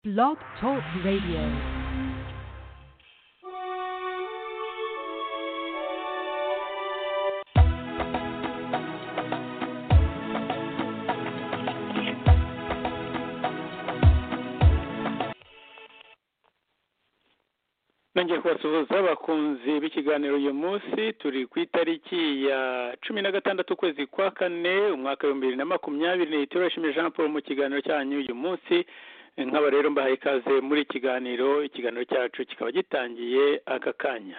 Blog Talk Radio. nongeye kubasuhuza abakunzi b'ikiganiro uyu munsi turi ku itariki ya cumi na gatandatu ukwezi kwa kane umwaka w'ibihumbi bibiri na makumyabiri n'itorashimi jean paul mu kiganiro cyanyu uyu munsi nk'aba rero mbahaye ikaze muri iki kiganiro ikiganiro cyacu kikaba gitangiye aka kanya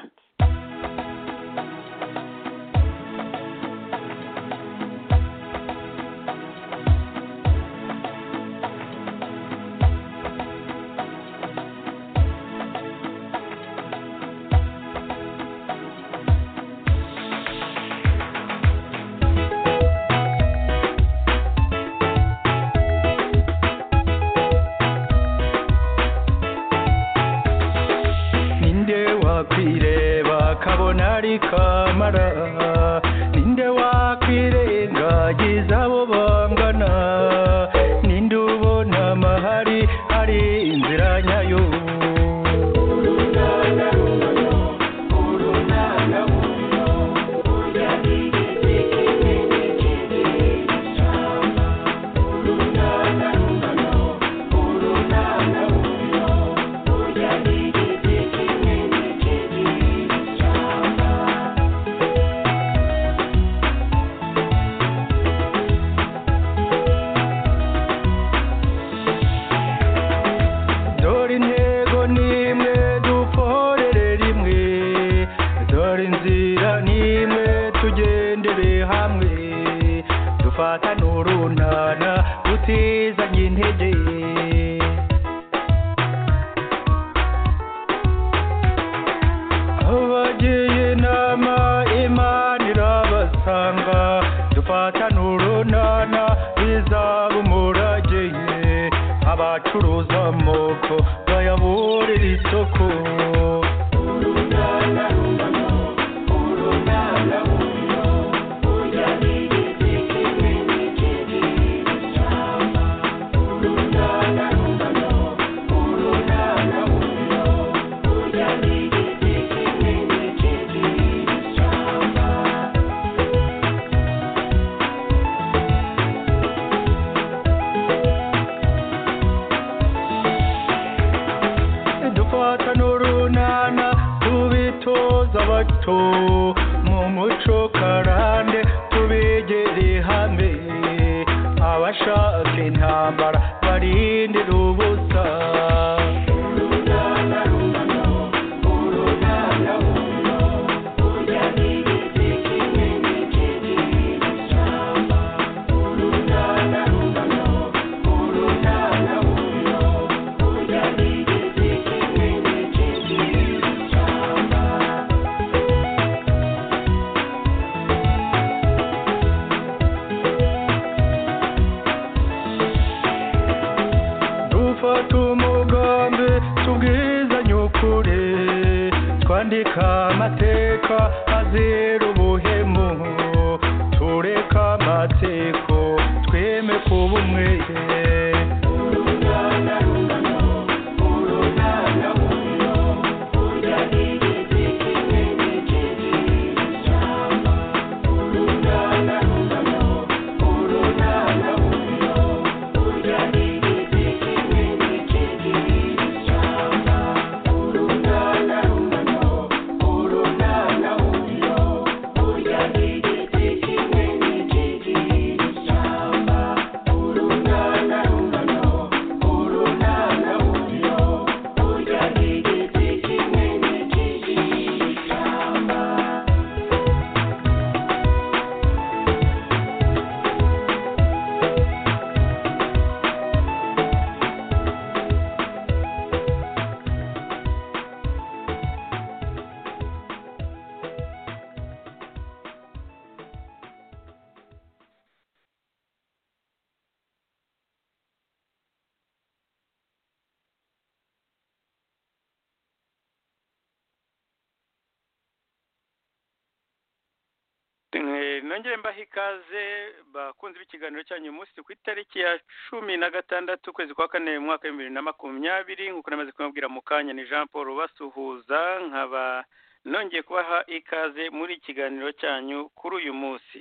ninde wakwireba kabona ari kamara ninde wakwirengagiza abo bangana ninde ubona amahari ari inzira nyayo dore intego n'imwe dukorere rimwe dore inzira n'imwe tugendere hamwe dufatane urunana tutizanye intege abagiye inama imana irabasanga dufatane urunana bizaba umurage abacuruza amoko bayaburira isoko dufata n'urunana tubitoza abato mu muco karande tubegere hamwe abashaka intambara barindira ubusa dufata umugambi tubwizanye ukuri twandika amateka azira ubuhemu tureka amatsiko tweme kuba umwe nongere mbahe ikaze bakunze b'ikiganiro cyanyu uyu munsi ku itariki ya cumi na gatandatu ukwezi kwa kane mu mwaka w'ibihumbi bibiri na makumyabiri nk'uko namaze kumubwira mu kanya ni jean paul basuhuza nkaba nongeye kubaha ikaze muri ikiganiro cyanyu kuri uyu munsi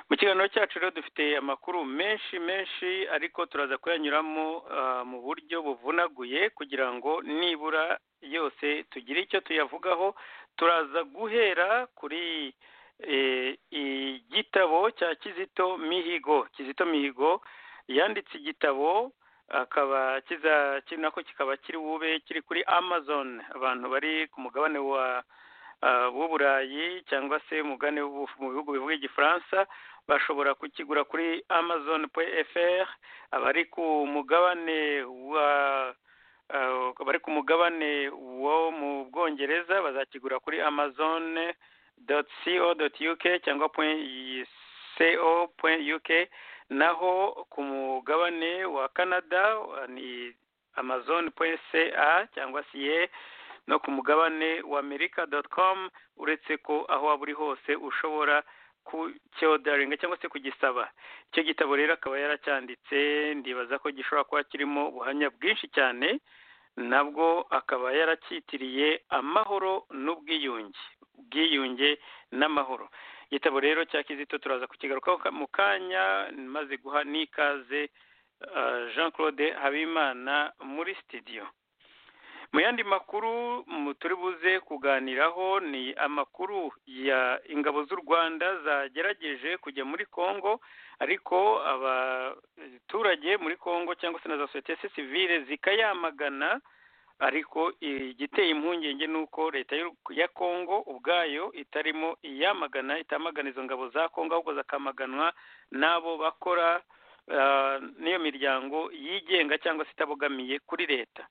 mu kiganiro cyacu rero dufite amakuru menshi menshi ariko turaza kuyanyuramo ah, mu buryo buvunaguye kugira ngo nibura yose tugire icyo tuyavugaho turaza guhera kuri eh, igitabo cya kizito mihigo kizito mihigo yanditse igitabo akaba kiza kiri nako kikaba kiri bube kiri kuri amazon abantu bari ku mugabane wa ah, w'uburayi cyangwa se umugabane w'ubu- mu bihugu bivuga igifaransa bashobora kukigura kuri amazon fr abari ku mugabane wa eh, abari ku mugabane wo mu bwongereza bazakigura kuri amazon co.uk cyangwa co.uk naho ku mugabane wa canada wa- ni amazon.ca cyangwa ca no ku mugabane wa america.com uretse ko aho waba uri hose ushobora kucyodaringa cyangwa se kugisaba icyo gitabo rero akaba yaracyanditse ndibaza ko gishobora kuba kirimo ubuhamya bwinshi cyane nabwo akaba yaracyitiriye amahoro n'ubwiyunge ubwiyunge n'amahoro igitabo rero cya kizito turaza kukigarukaho ka- mu kanya maze guha n'ikaze ah, jean claude habimana muri sitidiyo mu yandi makuru mu turi buze kuganiraho ni amakuru ya ingabo z'u rwanda zagerageje kujya muri congo ariko abaturage muri congo cyangwa se na za sosiyete sivile zikayamagana ariko igiteye impungenge ni uko leta y'u- ya congo ubwayo itarimo iyamagana itamagana izo ngabo za congo ahubwo zakamaganwa n'abo bakora ah, n'iyo miryango yigenga cyangwa se itabogamiye kuri leta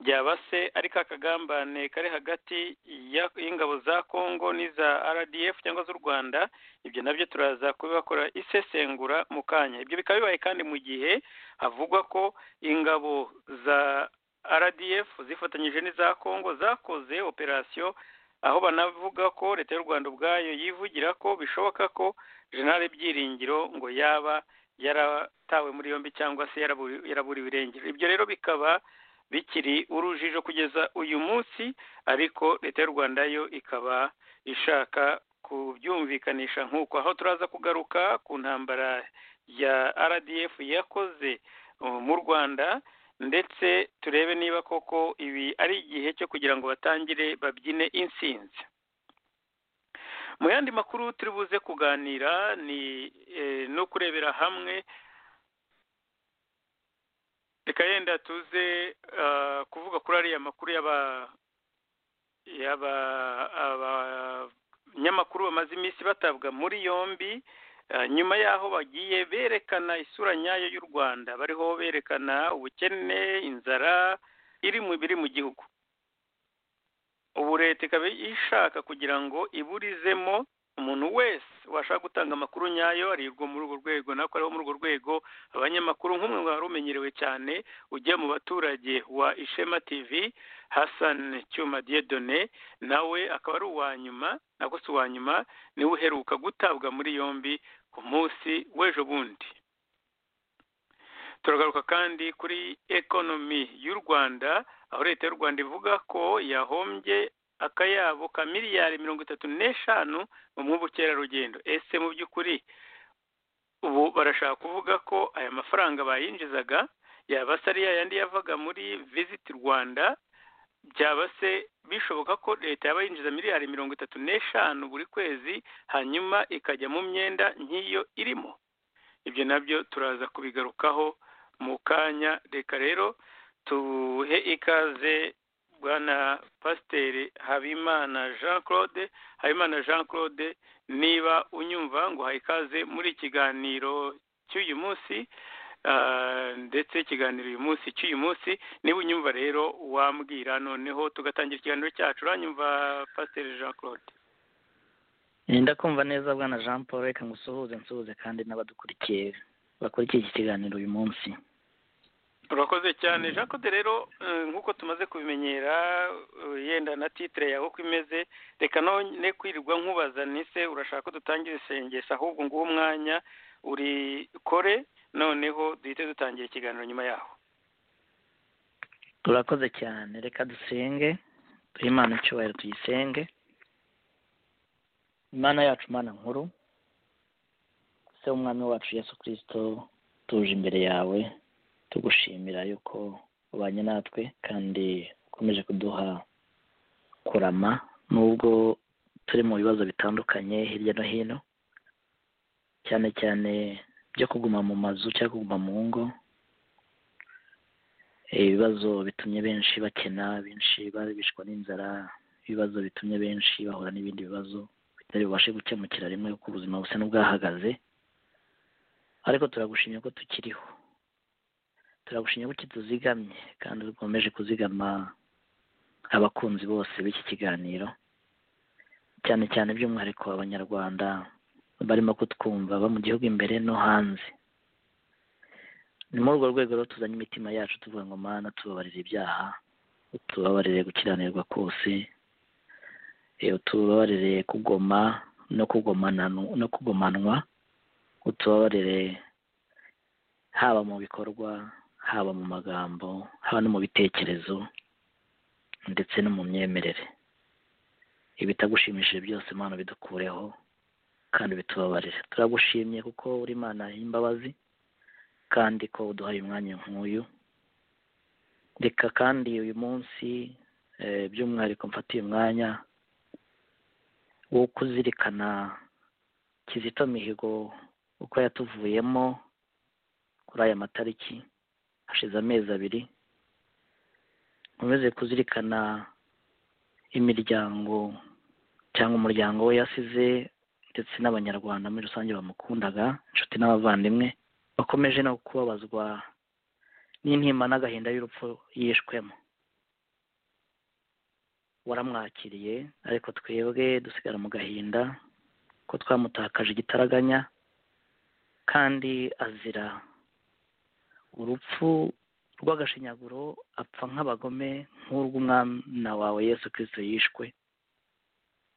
byaba se ari ka kagambane kari hagati ya- y'ingabo za congo n'iza rdf cyangwa z'u rwanda ibyo nabyo turaza kubibakora isesengura mu kanya ibyo bikaba bibaye kandi mu gihe havugwa ko ingabo za rdf zifatanyije n'iza congo zakoze operasiyo aho banavuga ko leta y'u rwanda ubwayo yivugira ko bishoboka ko jenerali byiringiro ngo yaba yaratawe muri yombi cyangwa se yaraburi- yaraburiwe irengero ibyo rero bikaba bikiri urujijo kugeza uyu munsi ariko leta y'u rwanda yo ikaba ishaka kubyumvikanisha nk'uko aho turaza kugaruka ku ntambara ya rdf yakoze uh, mu rwanda ndetse turebe niba koko ibi ari igihe cyo kugira ngo batangire babyine insinzi mu yandi makuru turi buze kuganira ni eh, no kurebera hamwe reka yenda tuze ah, kuvuga kuri ariya makuru y'aba y'aba abanyamakuru bamaze iminsi batabwa muri yombi ah, nyuma y'aho bagiye berekana isura nyayo y'u rwanda bariho berekana ubukene inzara iri mu biri mu gihugu ubu leta ikaba ishaka kugira ngo iburizemo umuntu wese washaka gutanga amakuru nyayo arirwo muri urwo rwego nako ariho muri urwo rwego abanyamakuru nk'umwe wari umenyerewe cyane ujya mu baturage wa ishema tv hassan cyuma diedone nawe akaba ari uwa nyuma nako si uwa nyuma niwe uheruka gutabwa muri yombi ku munsi w'ejo bundi turagaruka kandi kuri ekonomi y'u rwanda aho leta y'u rwanda ivuga ko yahombye akayabo ka miliyari mirongo itatu n'eshanu mu mw'ubukerarugendo ese mu by'ukuri ubu barashaka kuvuga ko aya mafaranga bayinjizaga yaba se ari ya yandi yavaga muri visit rwanda byaba se bishoboka ko leta yaba yinjiza miliyari mirongo itatu n'eshanu buri kwezi hanyuma ikajya mu myenda nk'iyo irimo ibyo nabyo turaza kubigarukaho mu kanya reka rero tuhe ikaze bwana pasiteri habimana jean claude habimana jean claude niba unyumva ngo uhaye ikaze muri ikiganiro cy'uyu munsi ah, ndetse ikiganiro uyu munsi cy'uyu munsi niba unyumva rero wambwira noneho tugatangira ikiganiro cyacu uranyumva pasiteri jean claude ndakumva neza bwana jean paul reka ngusuhuze nsuhuze kandi n'abadukurikiye bakurikiye iki kiganiro uyu munsi urakoze cyane jean claude rero eh, nk'uko tumaze kubimenyera eh, yenda na titire yawe uko imeze reka none kwirirwa nkubaza nise urashaka ko dutangira isengesho ahubwo nguhe umwanya urikore noneho duhite dutangira ikiganiro nyuma yaho turakoze cyane reka dusenge duhe imana icyubahiro tuyisenge imana yacu mana nkuru se umwami wacu yesu kirisito tuje imbere yawe tugushimira yuko ubanye natwe kandi ukomeje kuduha kurama nubwo turi mu bibazo bitandukanye hirya no hino cyane cyane byo kuguma mu mazu cyangwa kuguma mu ngo ibibazo bitumye benshi bakena benshi babishwa n'inzara ibibazo bitumye benshi bahura n'ibindi bibazo bitari bubashe gukemukira rimwe kuko ubuzima busa n'ubwahagaze ariko turagushimye ko tukiriho turagushimye ko kituzigamye kandi dukomeje kuzigama abakunzi bose b'iki kiganiro cyane cyane by'umwihariko abanyarwanda barimo kutwumva aba mu gihugu imbere no hanze ni muri urwo rwego rero tuzanye imitima yacu tuvuga ngo mana tubabarire ibyaha utubabarire gukiranirwa kose eh, utubabarire kugoma no kugomana no kugomanwa utubabarire haba mu bikorwa haba mu magambo haba no mu bitekerezo ndetse no mu myemerere ibitagushimishije byose mana bidukureho kandi bitubabarire turagushimye kuko uri imana y'imbabazi kandi ko uduhaye umwanya nk'uyu reka kandi uyu munsi eh, by'umwihariko mfatiye umwanya wo kuzirikana kizito mihigo uko yatuvuyemo kuri aya matariki hashize amezi abiri nkomeze kuzirikana imiryango cyangwa umuryango we yasize ndetse n'abanyarwanda muri rusange bamukundaga inshuti n'abavandimwe bakomeje no kubabazwa n'intimba n'agahinda y'urupfu yishwemo waramwakiriye ariko twebwe dusigara mu gahinda ko twamutakaje igitaraganya kandi azira urupfu rw'agashinyaguro apfa nk'abagome nk'urw'umwana wawe yesu kirisito yishwe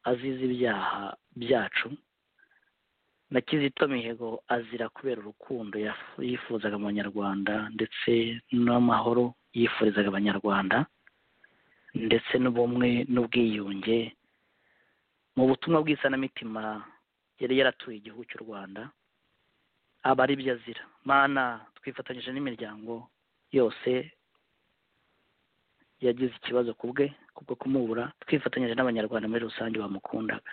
azize ibyaha byacu na kizito mihigo azira kubera urukundo yaf- yifuzaga mu banyarwanda ndetse n'amahoro yifurizaga abanyarwanda ndetse n'ubumwe n'ubwiyunge mu butumwa bw'isanamitima yari yaratuye igihugu cy'u rwanda aba ari byo azira mana twifatanyije n'imiryango yose yagize ikibazo ku bwe kubwo kumubura twifatanyije n'abanyarwanda muri rusange bamukundaga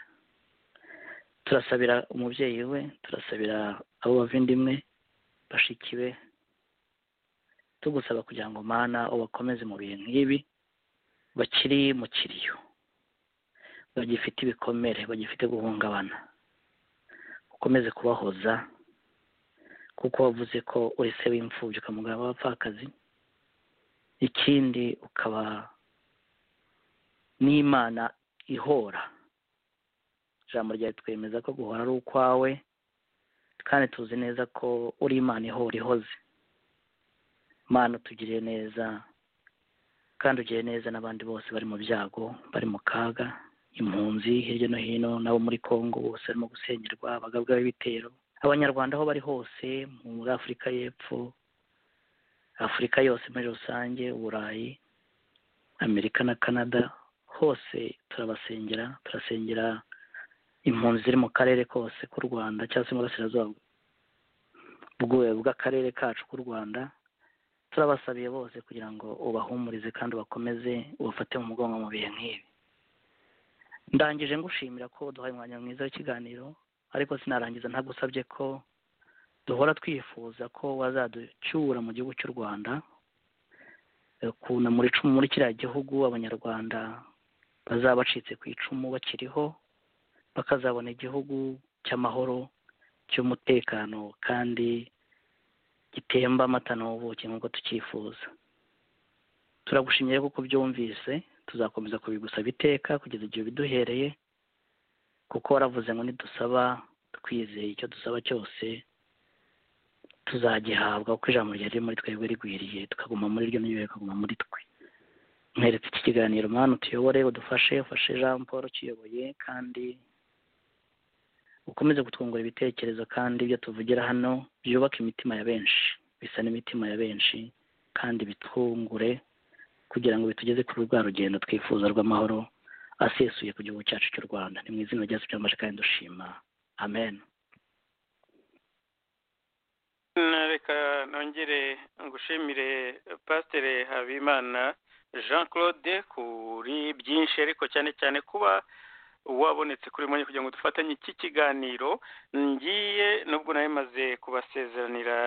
turasabira umubyeyi we turasabira abo bavindimwe bashiki be tugusaba kugira ngo mana ubakomeze mu bihe nk'ibi bakiri mu kiriyo bagifite ibikomere bagifite guhungabana ukomeze kubahoza kuko wavuze ko uri se w'imfubyi ukamugaba abapfakazi ikindi ukaba n'imana ihora ijambo ryawe twemeza ko guhora ari ukwawe kandi tuzi neza ko uri imana ihora ihoze mana utugiriye neza kandi ugire neza n'abandi bose bari mu byago bari mu kaga impunzi hirya no hino n'abo muri congo bose barimo gusenyerwa abagabwa b'ibitero abanyarwanda aho bari hose muri afurika y'epfo afurika yose muri rusange uburayi amerika na canada hose turabasengera turasengera impunzi ziri mu karere kose k'u rwanda cyangwa se mu burasirazuba bwe bw'akarere kacu k'u rwanda turabasabiye bose kugira ngo ubahumurize kandi ubakomeze ubafate mu mugongo mu bihe nk'ibi ndangije ngushimira ko duhaye umwanya mwiza w'ikiganiro ariko sinarangiza ntagusabye ko duhora twifuza ko wazaducyura mu gihugu cy'u rwanda ukuntu muri icumu muri kiriya gihugu abanyarwanda bazaba bacitse ku icumu bakiriho bakazabona igihugu cy'amahoro cy'umutekano kandi gitemba amata n'ubuki nk'uko tucyifuza turagushimye kuko byumvise tuzakomeza kubigusaba iteka kugeza igihe biduhereye kuko waravuze ngo nidusaba twizeye icyo dusaba cyose tuzagihabwa kuko ijambo rya riri muri twebwe rigwiriye tukaguma muri ryo n'ibyo bikaguma muri twe mweretse iki kiganiro mwana utuyobore udufashe ufashe jean paul ukiyoboye kandi ukomeze kutwungura ibitekerezo kandi ibyo tuvugira hano byubaka imitima ya benshi bisa n'imitima ya benshi kandi bitwungure kugira ngo bitugeze kuri rwa rugendo twifuza rw'amahoro asesuye ku gihugu cyacu cy'u rwanda ni mu izina ryacu cy'amajwi kandi dushima amen reka nongere ngushimire pasiteri habimana jean claude kuri byinshi ariko cyane cyane kuba wabonetse kuri mwe kugira ngo dufatanye iki kiganiro ngiye nubwo nawe maze kubasezeranira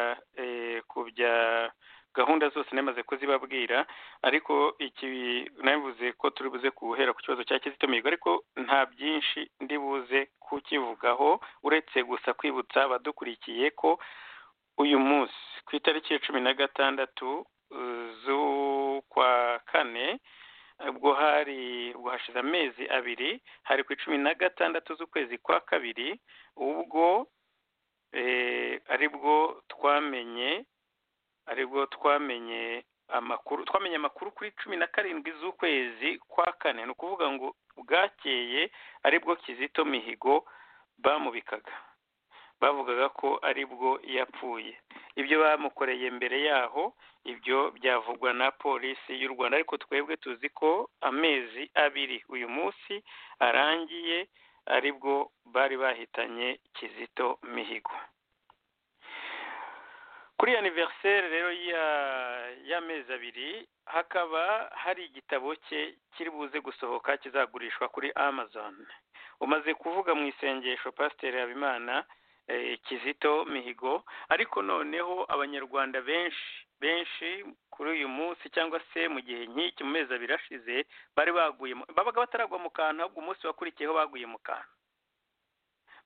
ku bya gahunda zose namaze kuzibabwira ariko iki nabivuze ko turi buze guhera ku kibazo cya kizito mihigo ariko nta byinshi ndi buze kukivugaho uretse gusa kwibutsa abadukurikiye ko uyu munsi ku itariki ya cumi na gatandatu z'ukwa kane ubwo hari ubwo hashize amezi abiri hari ku icumi na gatandatu z'ukwezi kwa kabiri ubwo aribwo twamenye aribwo twamenye amakuru twamenye amakuru kuri cumi na karindwi z'ukwezi kwa kane ni ukuvuga ngo bwakeye aribwo kizito mihigo bamubikaga bavugaga ko aribwo yapfuye ibyo bamukoreye mbere yaho ibyo byavugwa na polisi y'u rwanda ariko twebwe tuzi ko amezi abiri uyu munsi arangiye aribwo bari bahitanye kizito mihigo kuri aniveriseri rero y'amezi abiri hakaba hari igitabo cye kiri buze gusohoka kizagurishwa kuri amazon umaze kuvuga mu isengesho pasiteri habimana kizito mihigo ariko noneho abanyarwanda benshi benshi kuri uyu munsi cyangwa se mu gihe nk'iki mu mezi abiri ashize bari baguye babaga bataragwa mu kantu ahubwo umunsi wakurikiyeho baguye mu kantu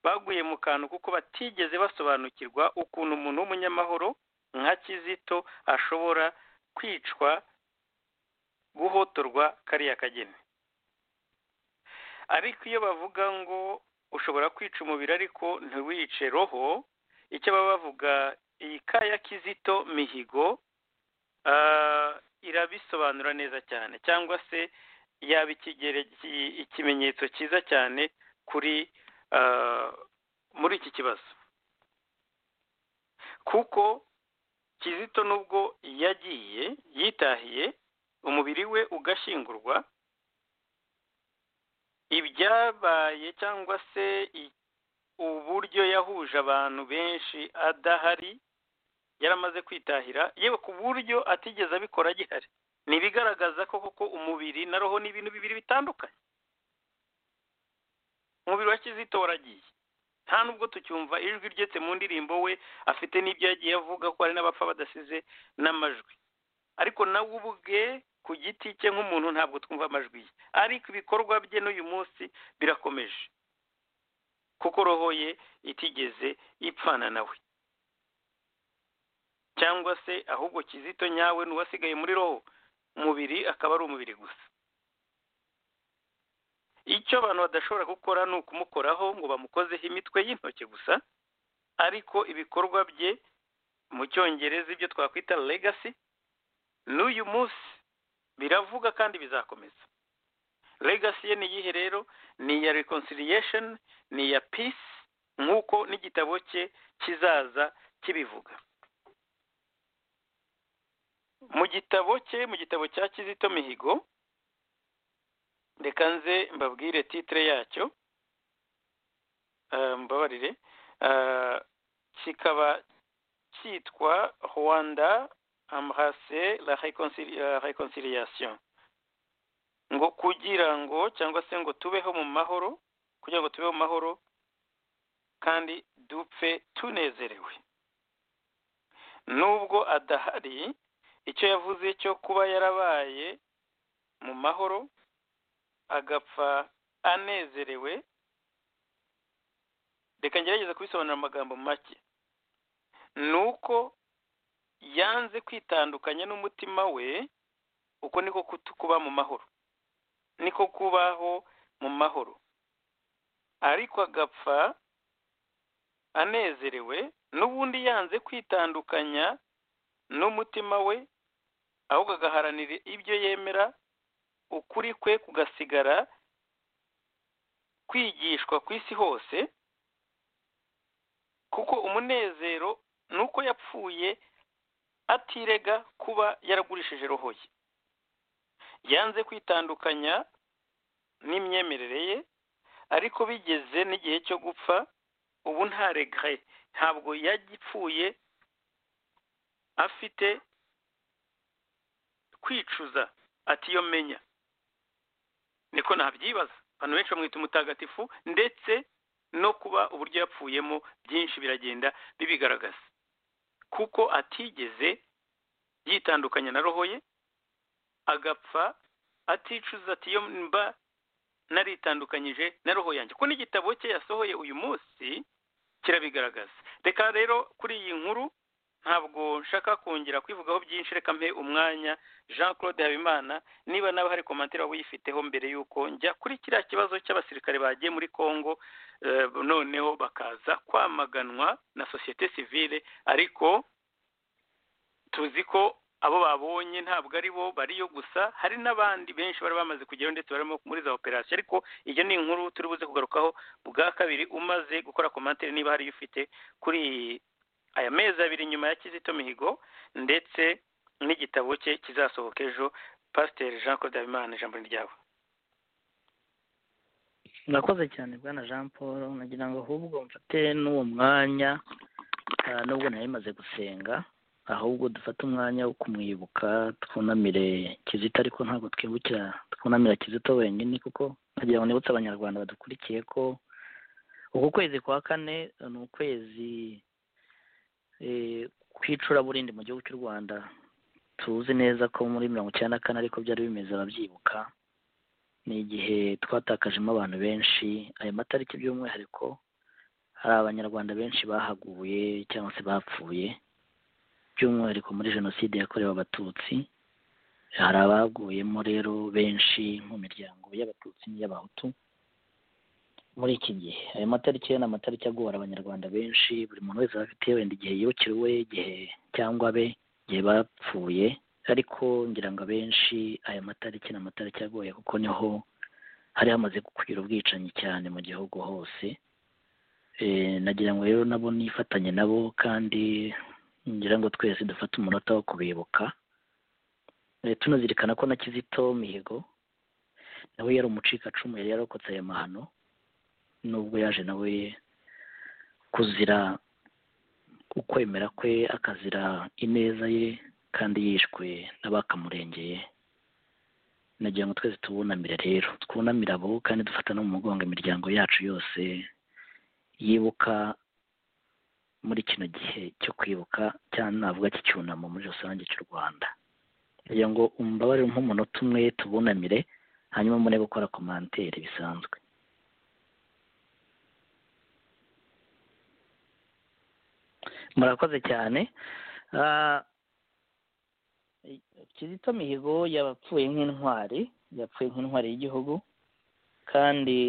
baguye mu kantu kuko batigeze basobanukirwa ukuntu umuntu w'umunyamahoro nka kizito ashobora kwicwa guhotorwa kariya kageni ariko iyo bavuga ngo ushobora kwica umubiri ariko ntiwice roho icyo baba bavuga iyi kaya kizito mihigo irabisobanura neza cyane cyangwa se yaba ikimenyetso cyiza cyane kuri muri iki kibazo kuko kizito nubwo yagiye yitahiye umubiri we ugashyingurwa ibyabaye cyangwa se uburyo yahuje abantu benshi adahari yaramaze kwitahira yewe ku buryo atigeze abikora agihari ni ibigaragaza ko koko umubiri na roho ni ibintu bibiri bitandukanye umubiri wa kizito waragiye nta nubwo tucyumva ijwi ryetse mu ndirimbo we afite n'ibyo yagiye avuga ko hari n'abapfa badasize n'amajwi ariko nawe ubwe ku giti cye nk'umuntu ntabwo twumva amajwi ye ariko ibikorwa bye n'uyu munsi birakomeje kuko roho ye itigeze ipfana nawe cyangwa se ahubwo kizito nyawe ni uwasigaye muri roho umubiri akaba ari umubiri gusa icyo abantu badashobora gukora ni ukumukoraho ngo bamukozeho imitwe y'intoki gusa ariko ibikorwa bye mu cyongereza ibyo twakwita legasi n'uyu munsi biravuga kandi bizakomeza legasi ye ni iyihe rero ni iya reconciliation ni iya peace nk'uko n'igitabo cye kizaza kibivuga mu gitabo cye mu gitabo cya kizito mihigo reka nze mbabwire titire yacyo mbabarire kikaba cyitwa rwanda ambrase la reconciliation ngo kugira ngo cyangwa se ngo tubeho mu mahoro kugira ngo tubeho mu mahoro kandi dupfe tunezerewe nubwo adahari icyo yavuze cyo kuba yarabaye mu mahoro agapfa anezerewe reka ngerageze kubisobanura amagambo make ni uko yanze kwitandukanya n'umutima we uko niko kuba mu mahoro niko kubaho mu mahoro ariko agapfa anezerewe n'ubundi yanze kwitandukanya n'umutima we ahubwo agaharanira ibyo yemera ukuri kwe kugasigara kwigishwa ku isi hose kuko umunezero ni uko yapfuye atirega kuba yaragurishije roho ye yanze kwitandukanya n'imyemerere ye ariko bigeze n'igihe cyo gupfa ubu ntaregaye ntabwo yagipfuye afite kwicuza atiyo menya niko nabyibaza abantu benshi bamwita umutagatifu ndetse no kuba uburyo yapfuyemo byinshi biragenda bibigaragaza kuko atigeze yitandukanya na roho ye agapfa aticuza atiyo mba naritandukanyije na roho yanjye ko n'igitabo cye yasohoye uyu munsi kirabigaragaza reka rero kuri iyi nkuru ntabwo nshaka kongera kwivugaho byinshi reka mpe umwanya jean claude habimana niba nawe hari komantere waba uyifiteho mbere y'uko njya kuri kiriya kibazo cy'abasirikare bagiye muri congo noneho bakaza kwamaganwa na sosiyete sivile ariko tuzi ko abo babonye ntabwo ari bo bariyo gusa hari n'abandi benshi bari bamaze kugeraho ndetse barimo muri za operasiyo ariko iyo ni inkuru turi buze kugarukaho bwa kabiri umaze gukora komantere niba hariyo ufite kuri aya mezi abiri nyuma ya kizito mihigo ndetse n'igitabo cye kizasohoka ejo pasiteri jean claude habimana ijambo ryawe murakoze cyane bwana jean paul nagira ngo ahubwo mfate n'uwo mwanya nubwo nari maze gusenga ahubwo dufate umwanya wo kumwibuka twunamire kizito ariko ntabwo twibukira twunamira kizito wenyine kuko nkagira ngo nibutse abanyarwanda badukurikiye ko uku kwezi kwa kane ni ukwezi kw'icuraburindi mu gihugu cy'u rwanda tuzi neza ko muri mirongo icyenda na kane ariko byari bimeze ababyibuka ni igihe twatakajemo abantu benshi ayo matariki by'umwihariko hari abanyarwanda benshi bahaguye cyangwa se bapfuye by'umwihariko muri jenoside yakorewe abatutsi hari abaguyemo rero benshi mu miryango y'abatutsi n'iy'abahutu muri iki gihe ayo matariki ni amatariki agora abanyarwanda benshi buri muntu wese afite wenda igihe yibukiriwe igihe cyangwa abe igihe bapfuye ariko ngira ngo abenshi ayo matariki ni amatariki agoye kuko niho hari hamaze kugira ubwicanyi cyane mu gihugu hose nagira ngo rero nabo nifatanye nabo kandi ngira ngo twese dufate umunota wo kubibuka tunazirikana ko na kizito mihigo nawe yari umucikacumu yari yarokotse ayo mahano nubwo yaje nawe kuzira ukwemera kwe akazira ineza ye kandi yishwe n'abakamurengeye nagira ngo twese tubunamire rero twunamire abo kandi dufata no mu mugongo imiryango yacu yose yibuka muri kino gihe cyo kwibuka cyane navuga cy'icyunamo muri rusange cy'u rwanda kugira ngo umbabarire nk'umunota umwe tubunamire hanyuma mure gukora komantere bisanzwe murakoze cyane kizito mihigo yapfuye nk'intwari yapfuye nk'intwari y'igihugu kandi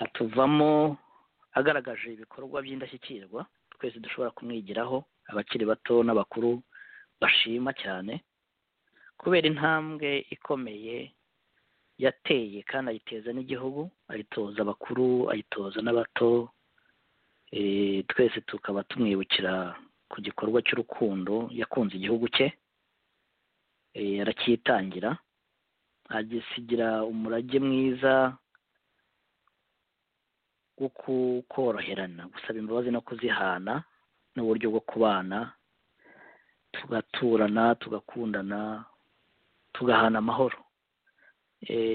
atuvamo agaragaje ibikorwa by'indashyikirwa twese dushobora kumwigiraho abakiri bato n'abakuru bashima cyane kubera intambwe ikomeye yateye kandi ayiteza n'igihugu ayitoza abakuru ayitoza n'abato twese tukaba tumwibukira ku gikorwa cy'urukundo yakunze igihugu cye aracyitangira agisigira umurage mwiza wo koroherana gusaba imbabazi no kuzihana n'uburyo bwo kubana tugaturana tugakundana tugahana amahoro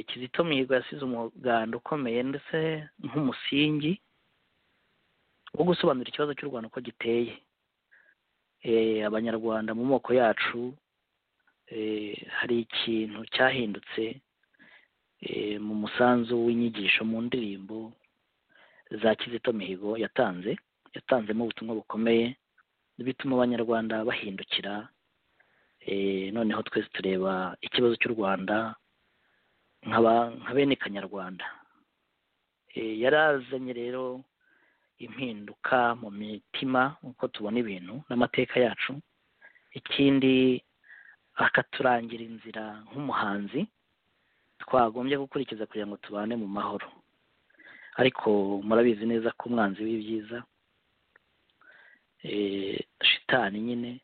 kizito mihigo yasize umuganda ukomeye ndetse nk'umusingi wo gusobanura ikibazo cy'u rwanda uko giteye abanyarwanda mu moko yacu hari ikintu cyahindutse mu musanzu w'inyigisho mu ndirimbo za kizito mihigo yatanze yatanzemo ubutumwa bukomeye bituma abanyarwanda bahindukira noneho twese tureba ikibazo cy'u rwanda nka bene kanyarwanda yarazanye rero impinduka mu mitima uko tubona ibintu n'amateka yacu ikindi akaturangira inzira nk'umuhanzi twagombye gukurikiza kugira ngo tubane mu mahoro ariko murabizi neza ko umwanzi w'ibyiza shitani nyine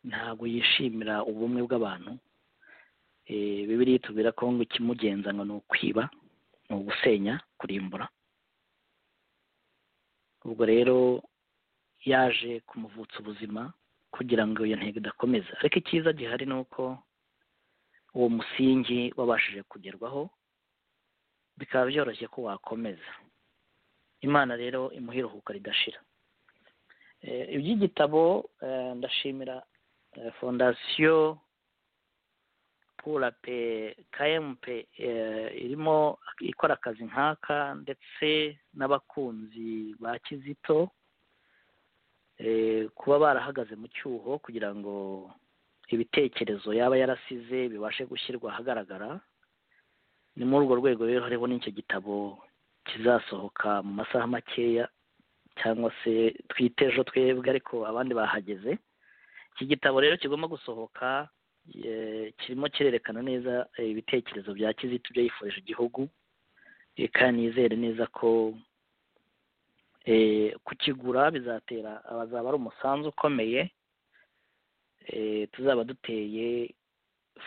ntabwo yishimira ubumwe bw'abantu bibiri tubwira ko ngo ikimugenzanwa ni ukwiba ni ugusenya kurimbura ubwo rero yaje kumuvutsa ubuzima kugira ngo iyo ntego idakomeza ariko icyiza gihari ni uko uwo musingi wabashije kugerwaho bikaba byoroshye ko wakomeza imana rero imuha iruhuko ridashira iby'igitabo ndashimira fondasiyo pura pe kayempe irimo ikora akazi nk'aka ndetse n'abakunzi ba kizito kuba barahagaze mu cyuho kugira ngo ibitekerezo yaba yarasize bibashe gushyirwa ahagaragara ni muri urwo rwego rero hariho n'icyo gitabo kizasohoka mu masaha makeya cyangwa se twite ejo twebwe ariko abandi bahageze iki gitabo rero kigomba gusohoka kirimo kirerekana neza ibitekerezo bya kizito ibyo yifurije igihugu kandi yizere neza ko kukigura bizatera abazaba ari umusanzu ukomeye tuzaba duteye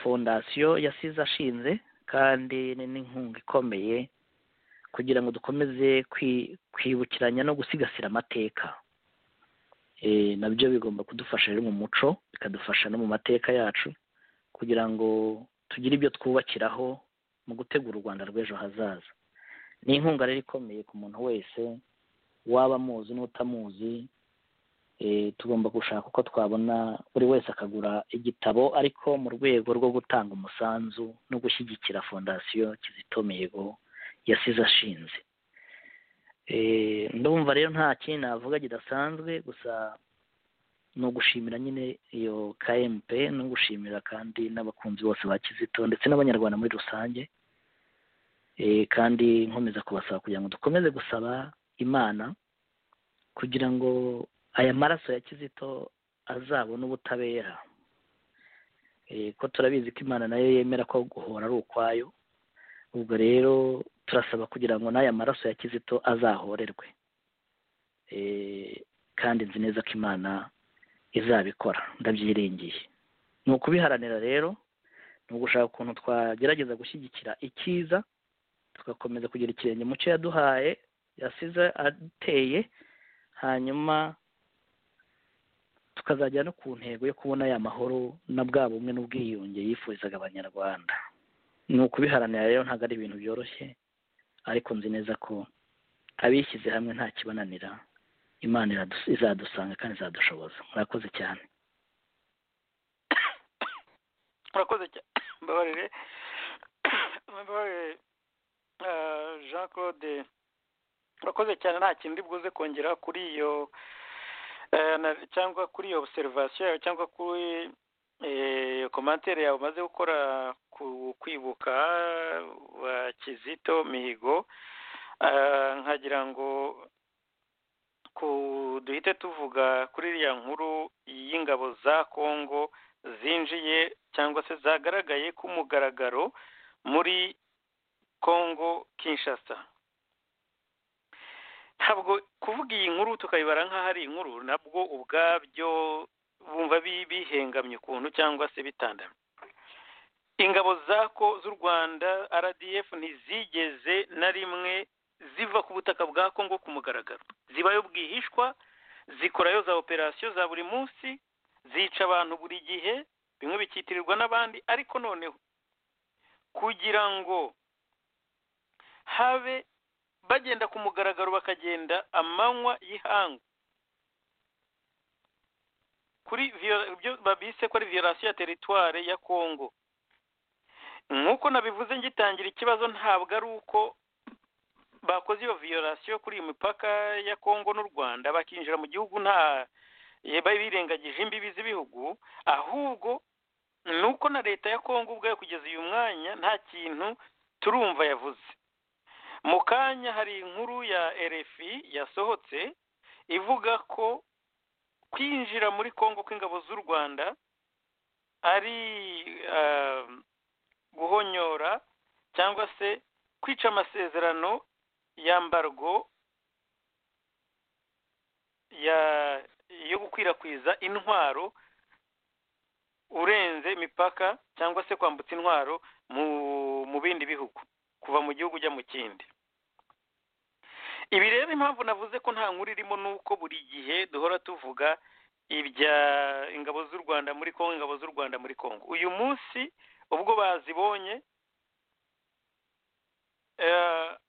fondasiyo yasize ashinze kandi n'inkunga ikomeye kugira ngo dukomeze kwibukiranya no gusigasira amateka nabyo bigomba kudufasha rero mu muco bikadufasha no mu mateka yacu kugira ngo tugire ibyo twubakiraho mu gutegura u rwanda rw'ejo hazaza ni inkunga rero ikomeye ku muntu wese waba amuzi n'utamuzi tugomba gushaka uko twabona buri wese akagura igitabo ariko mu rwego rwo gutanga umusanzu no gushyigikira fondasiyo kizito mihigo yasize ashinze ndumva rero nta kindi navuga kidasanzwe gusa ni ugushimira nyine iyo kmp no gushimira kandi n'abakunzi bose ba kizito ndetse n'abanyarwanda muri rusange kandi nkomeza kubasaba kugira ngo dukomeze gusaba imana kugira ngo aya maraso ya kizito azabone ubutabera ko turabizi ko imana nayo yemera ko guhora ari ukwayo ubwo rero turasaba kugira ngo n'aya maraso ya kizito azahorerwe kandi nzi neza ko imana izabikora ndabyiringiye ni ukubiharanira rero ni ugushaka ukuntu twagerageza gushyigikira icyiza tugakomeza kugira ikirenge mu cyo yaduhaye yasize ateye hanyuma tukazajya no ku ntego yo kubona ya mahoro na bwa bumwe n'ubwiyunge yifurizaga abanyarwanda ni ukubiharanira rero ntabwo ari ibintu byoroshye ariko nzi neza ko abishyize hamwe nta kibananira imana izadusanga kandi izadushoboza murakoze cyane murakoze cyane mbabarire jean claude murakoze cyane nta kindi bwuze kongera kuri iyo cyangwa kuri iyo obuserivasiyo yawe cyangwa kuri komantere yawe umaze gukora ku kwibuka kizito mihigo nkagira ngo duhite tuvuga kuri iriya nkuru y'ingabo za kongo zinjiye cyangwa se zagaragaye ku mugaragaro muri kongo kinshasa ntabwo kuvuga iyi nkuru tukayibara nk'aho ari inkuru nabwo ubwabyo bumva bihengamye ukuntu cyangwa se bitandamye ingabo zako z'u rwanda rdf ntizigeze na rimwe ziva ku butaka bwa kongo ku mugaragaro zibayo bwihishwa zikorayo za operasiyo za buri munsi zica abantu buri gihe bimwe bikitirirwa n'abandi ariko noneho kugira ngo habe bagenda ku mugaragaro bakagenda amanywa y'ihangu kuri babise ko ari viyorasiyo ya teritware ya kongo nk'uko nabivuze ngitangira ikibazo ntabwo ari uko bakoze iyo viyorasiyo kuri iyi mipaka ya kongo n'u rwanda bakinjira mu gihugu nta birengagije imbibi z'ibihugu ahubwo ni uko na leta ya kongo ubwayo kugeza uyu mwanya nta kintu turumva yavuze mu kanya hari inkuru ya erefi yasohotse ivuga ko kwinjira muri kongo kw'ingabo z'u rwanda ari guhonyora cyangwa se kwica amasezerano y'ambargo yo gukwirakwiza intwaro urenze imipaka cyangwa se kwambutsa intwaro mu bindi bihugu kuva mu gihugu ujya mu kindi ibi rero impamvu navuze ko nta nkuru irimo ni uko buri gihe duhora tuvuga ibya ingabo z'u rwanda muri kongo ingabo z'u rwanda muri kongo uyu munsi ubwo bazibonye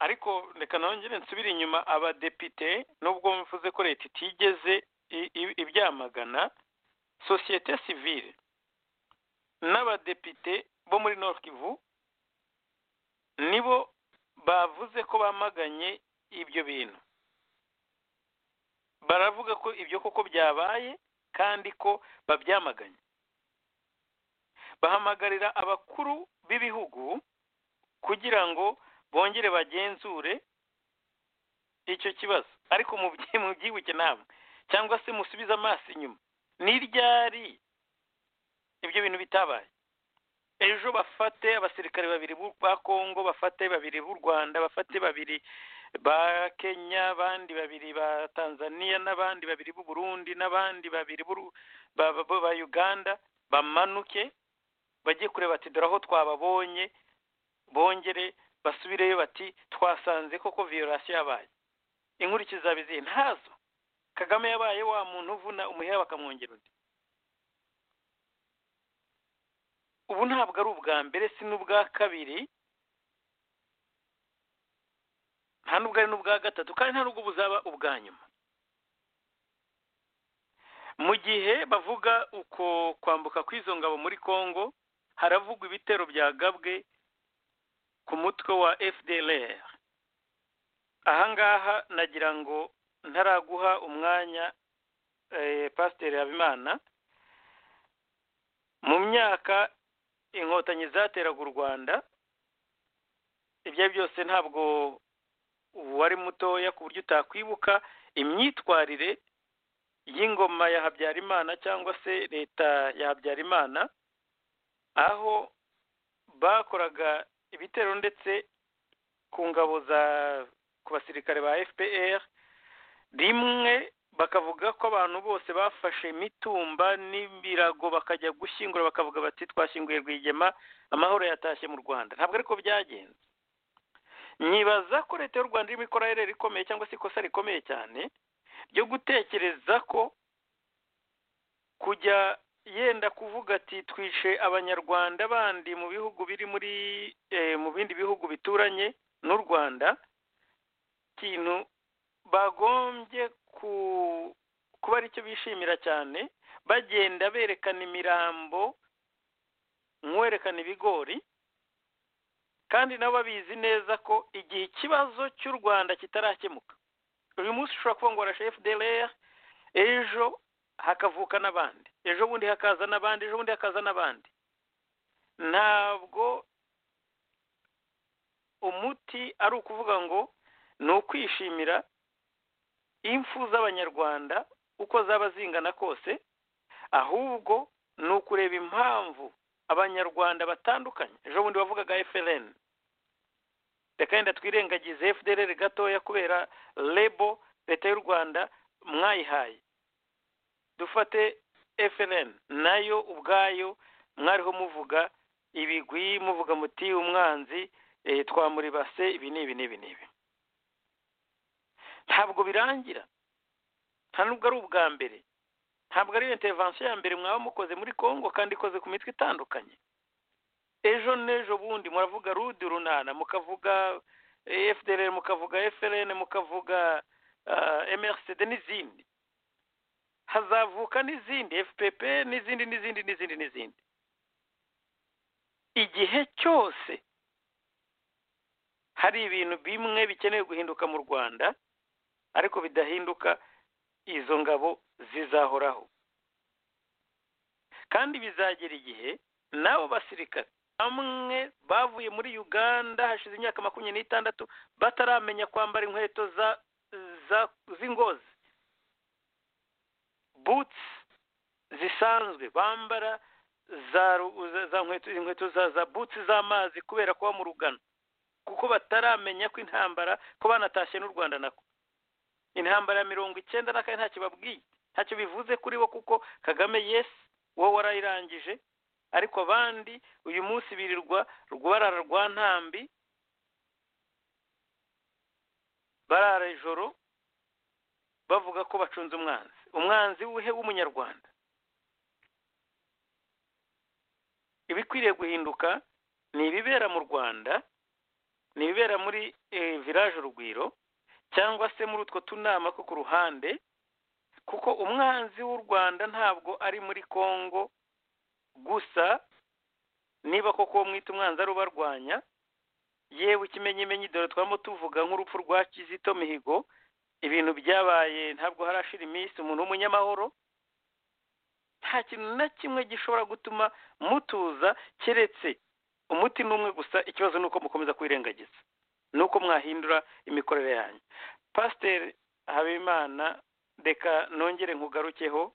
ariko reka nongere nsubire inyuma abadepite nubwo mvuze ko leta itigeze ibyamagana sosiyete sivile n'abadepite bo muri Kivu nibo bavuze ko bamaganye ibyo bintu baravuga ko ibyo koko byabaye kandi ko babyamaganye bahamagarira abakuru b'ibihugu kugira ngo bongere bagenzure icyo kibazo ariko mu byibuke namwe cyangwa se musubize amaso inyuma ni ryari ibyo bintu bitabaye ejo bafate abasirikare babiri ba kongo bafate babiri b'u rwanda bafate babiri ba kenya abandi babiri ba tanzania n'abandi babiri b'u burundi n'abandi babiri ba uganda bamanuke bajye kureba ati dore aho twababonye bongere basubireyo bati twasanze koko viyorasiyo yabaye inkurikizi zaba izihe ntazo kagame yabaye wa muntu uvuna umuheha bakamwongera undi ubu ntabwo ari ubwa mbere si n'ubwa kabiri nta n'ubwo ari n'ubwa gatatu kandi nta n'ubwo buzaba ubwa nyuma mu gihe bavuga uko kwambuka kw'izo ngabo muri congo haravugwa ibitero byagabwe ku mutwe wa fdr ahangaha nagira ngo ntaraguha umwanya pasiteri habimana mu myaka inkotanyi zateraga u rwanda ibyo ari byose ntabwo wari mutoya ku buryo utakwibuka imyitwarire y'ingoma ya habyarimana cyangwa se leta ya habyarimana aho bakoraga ibitero ndetse ku ngabo za ku basirikare ba fpr rimwe bakavuga ko abantu bose bafashe imitumba n'ibirago bakajya gushyingura bakavuga bati twashyinguye rwigema amahoro yatashye mu rwanda ntabwo ariko byagenze nyibaza ko leta y'u rwanda irimo ikora rero rikomeye cyangwa se ikosa rikomeye cyane ryo gutekereza ko kujya yenda kuvuga ati twishe abanyarwanda bandi mu bihugu biri muri mu bindi bihugu bituranye n'u rwanda ikintu bagombye kuba aricyo bishimira cyane bagenda berekana imirambo nk'uwerekana ibigori kandi nabo babizi neza ko igihe ikibazo cy'u rwanda kitarakemuka uyu munsi ushobora kuba ngo warashe fdr ejo hakavuka n'abandi ejo bundi hakaza n'abandi ejo bundi hakaza n'abandi ntabwo umuti ari ukuvuga ngo ni ukwishimira impfu z'abanyarwanda uko zaba zingana kose ahubwo ni ukureba impamvu abanyarwanda batandukanye ejo bundi bavugaga FLN reka yenda twirengagize FDR gatoya kubera lebo leta y'u rwanda mwayihaye dufate FLN nayo ubwayo mwariho muvuga ibigwi muvuga muti umwanzi twamuribase ibi n'ibi n'ibi n'ibi ntabwo birangira nta nubwo ari ubwa mbere ntabwo ari intervention ya mbere mwaba mukoze muri congo kandi ikoze ku mitwe itandukanye ejo n'ejo bundi muravuga rudi runana mukavuga fdr mukavuga frn mukavuga mrcd n'izindi hazavuka n'izindi fpp n'izindi n'izindi n'izindi n'izindi igihe cyose hari ibintu bimwe bikeneye guhinduka mu rwanda ariko bidahinduka izo ngabo zizahoraho kandi bizagera igihe n'abo basirikare bamwe bavuye muri uganda hashize imyaka makumyabiri n'itandatu bataramenya kwambara inkweto za z'ingozi butsi zisanzwe bambara za inkweto za butsi z'amazi kubera kuba mu rugano kuko bataramenya ko intambara ko banatashye n'u rwanda nako intambara ya mirongo icyenda na kane ntacyo babwiye ntacyo bivuze kuri bo kuko kagame yesi wowe warayirangije ariko abandi uyu munsi birirwa rwarara rwa ntambi barara ijoro bavuga ko bacunze umwanzi umwanzi w'uhe w'umunyarwanda ibikwiriye guhinduka ni ibibera mu rwanda ni ibibera muri village urugwiro cyangwa se muri utwo tunama two ku ruhande kuko umwanzi w'u rwanda ntabwo ari muri congo gusa niba koko mwita umwanzi ari ubarwanya yewe ikimenyimenyi dore twaba tuvuga nk'urupfu rwa kizito mihigo ibintu byabaye ntabwo harashira iminsi umuntu w'umunyamahoro nta kintu na kimwe gishobora gutuma mutuza keretse umuti n'umwe gusa ikibazo ni uko mukomeza kwirengagiza ni uko mwahindura imikorere yanyu pasiteri habimana reka nongere nkugarukeho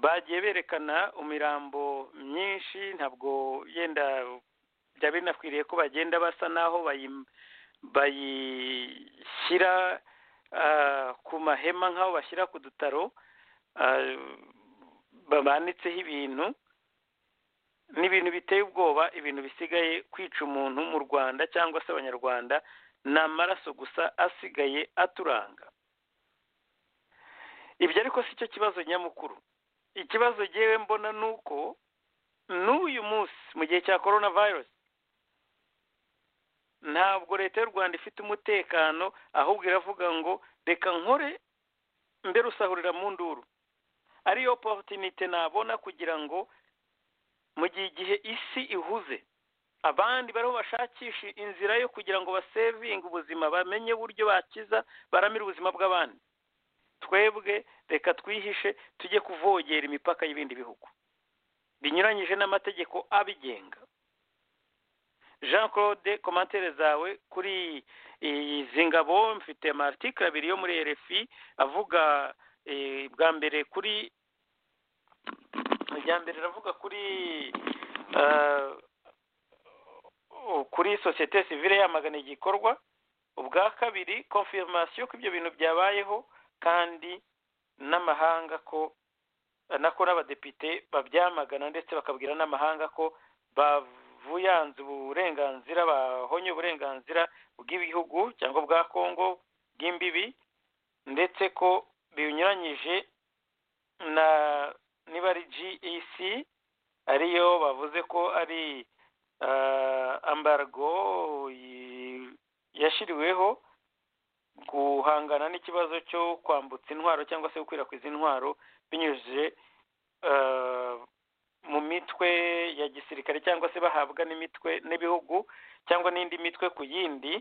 bagiye berekana imirambo myinshi ntabwo yenda byaba binakwiriye ko bagenda basa naho bayishyira ku mahema nk'aho bashyira ku dutaro bamanitseho ibintu ni ibintu biteye ubwoba ibintu bisigaye kwica umuntu mu rwanda cyangwa se abanyarwanda ni amaraso gusa asigaye aturanga ibyo ariko si cyo kibazo nyamukuru ikibazo ngewe mbona ni uko n'uyu munsi mu gihe cya korona virusi ntabwo leta y'u rwanda ifite umutekano ahubwo iravuga ngo reka nkore mbere usahurira mu nduru ariyo oporutinite nabona kugira ngo mu gihe igihe isi ihuze abandi bariho bashakisha inzira yo kugira ngo basevinge ubuzima bamenye uburyo bakiza baramire ubuzima bw'abandi twebwe reka twihishe tujye kuvogera imipaka y'ibindi bihugu binyuranyije n'amategeko abigenga jean claude komantere zawe kuri izi ngabo mfite amatikari abiri yo muri rfi avuga bwa mbere kuri irya mbere iravuga kuri kuri sosiyete sivire yamagana igikorwa ubwa kabiri konfirmasiyo ko ibyo bintu byabayeho kandi n'amahanga ko nako n'abadepite babyamagana ndetse bakabwira n'amahanga ko bavuyanze uburenganzira bahonye uburenganzira bw'ibihugu cyangwa bwa kongo bw'imbibi ndetse ko binyuranyije na niba ari gec ariyo bavuze ko ari ambargo yashyiriweho guhangana n'ikibazo cyo kwambutsa intwaro cyangwa se gukwirakwiza intwaro binyujije mu mitwe ya gisirikare cyangwa se bahabwa n'imitwe n'ibihugu cyangwa n'indi mitwe ku yindi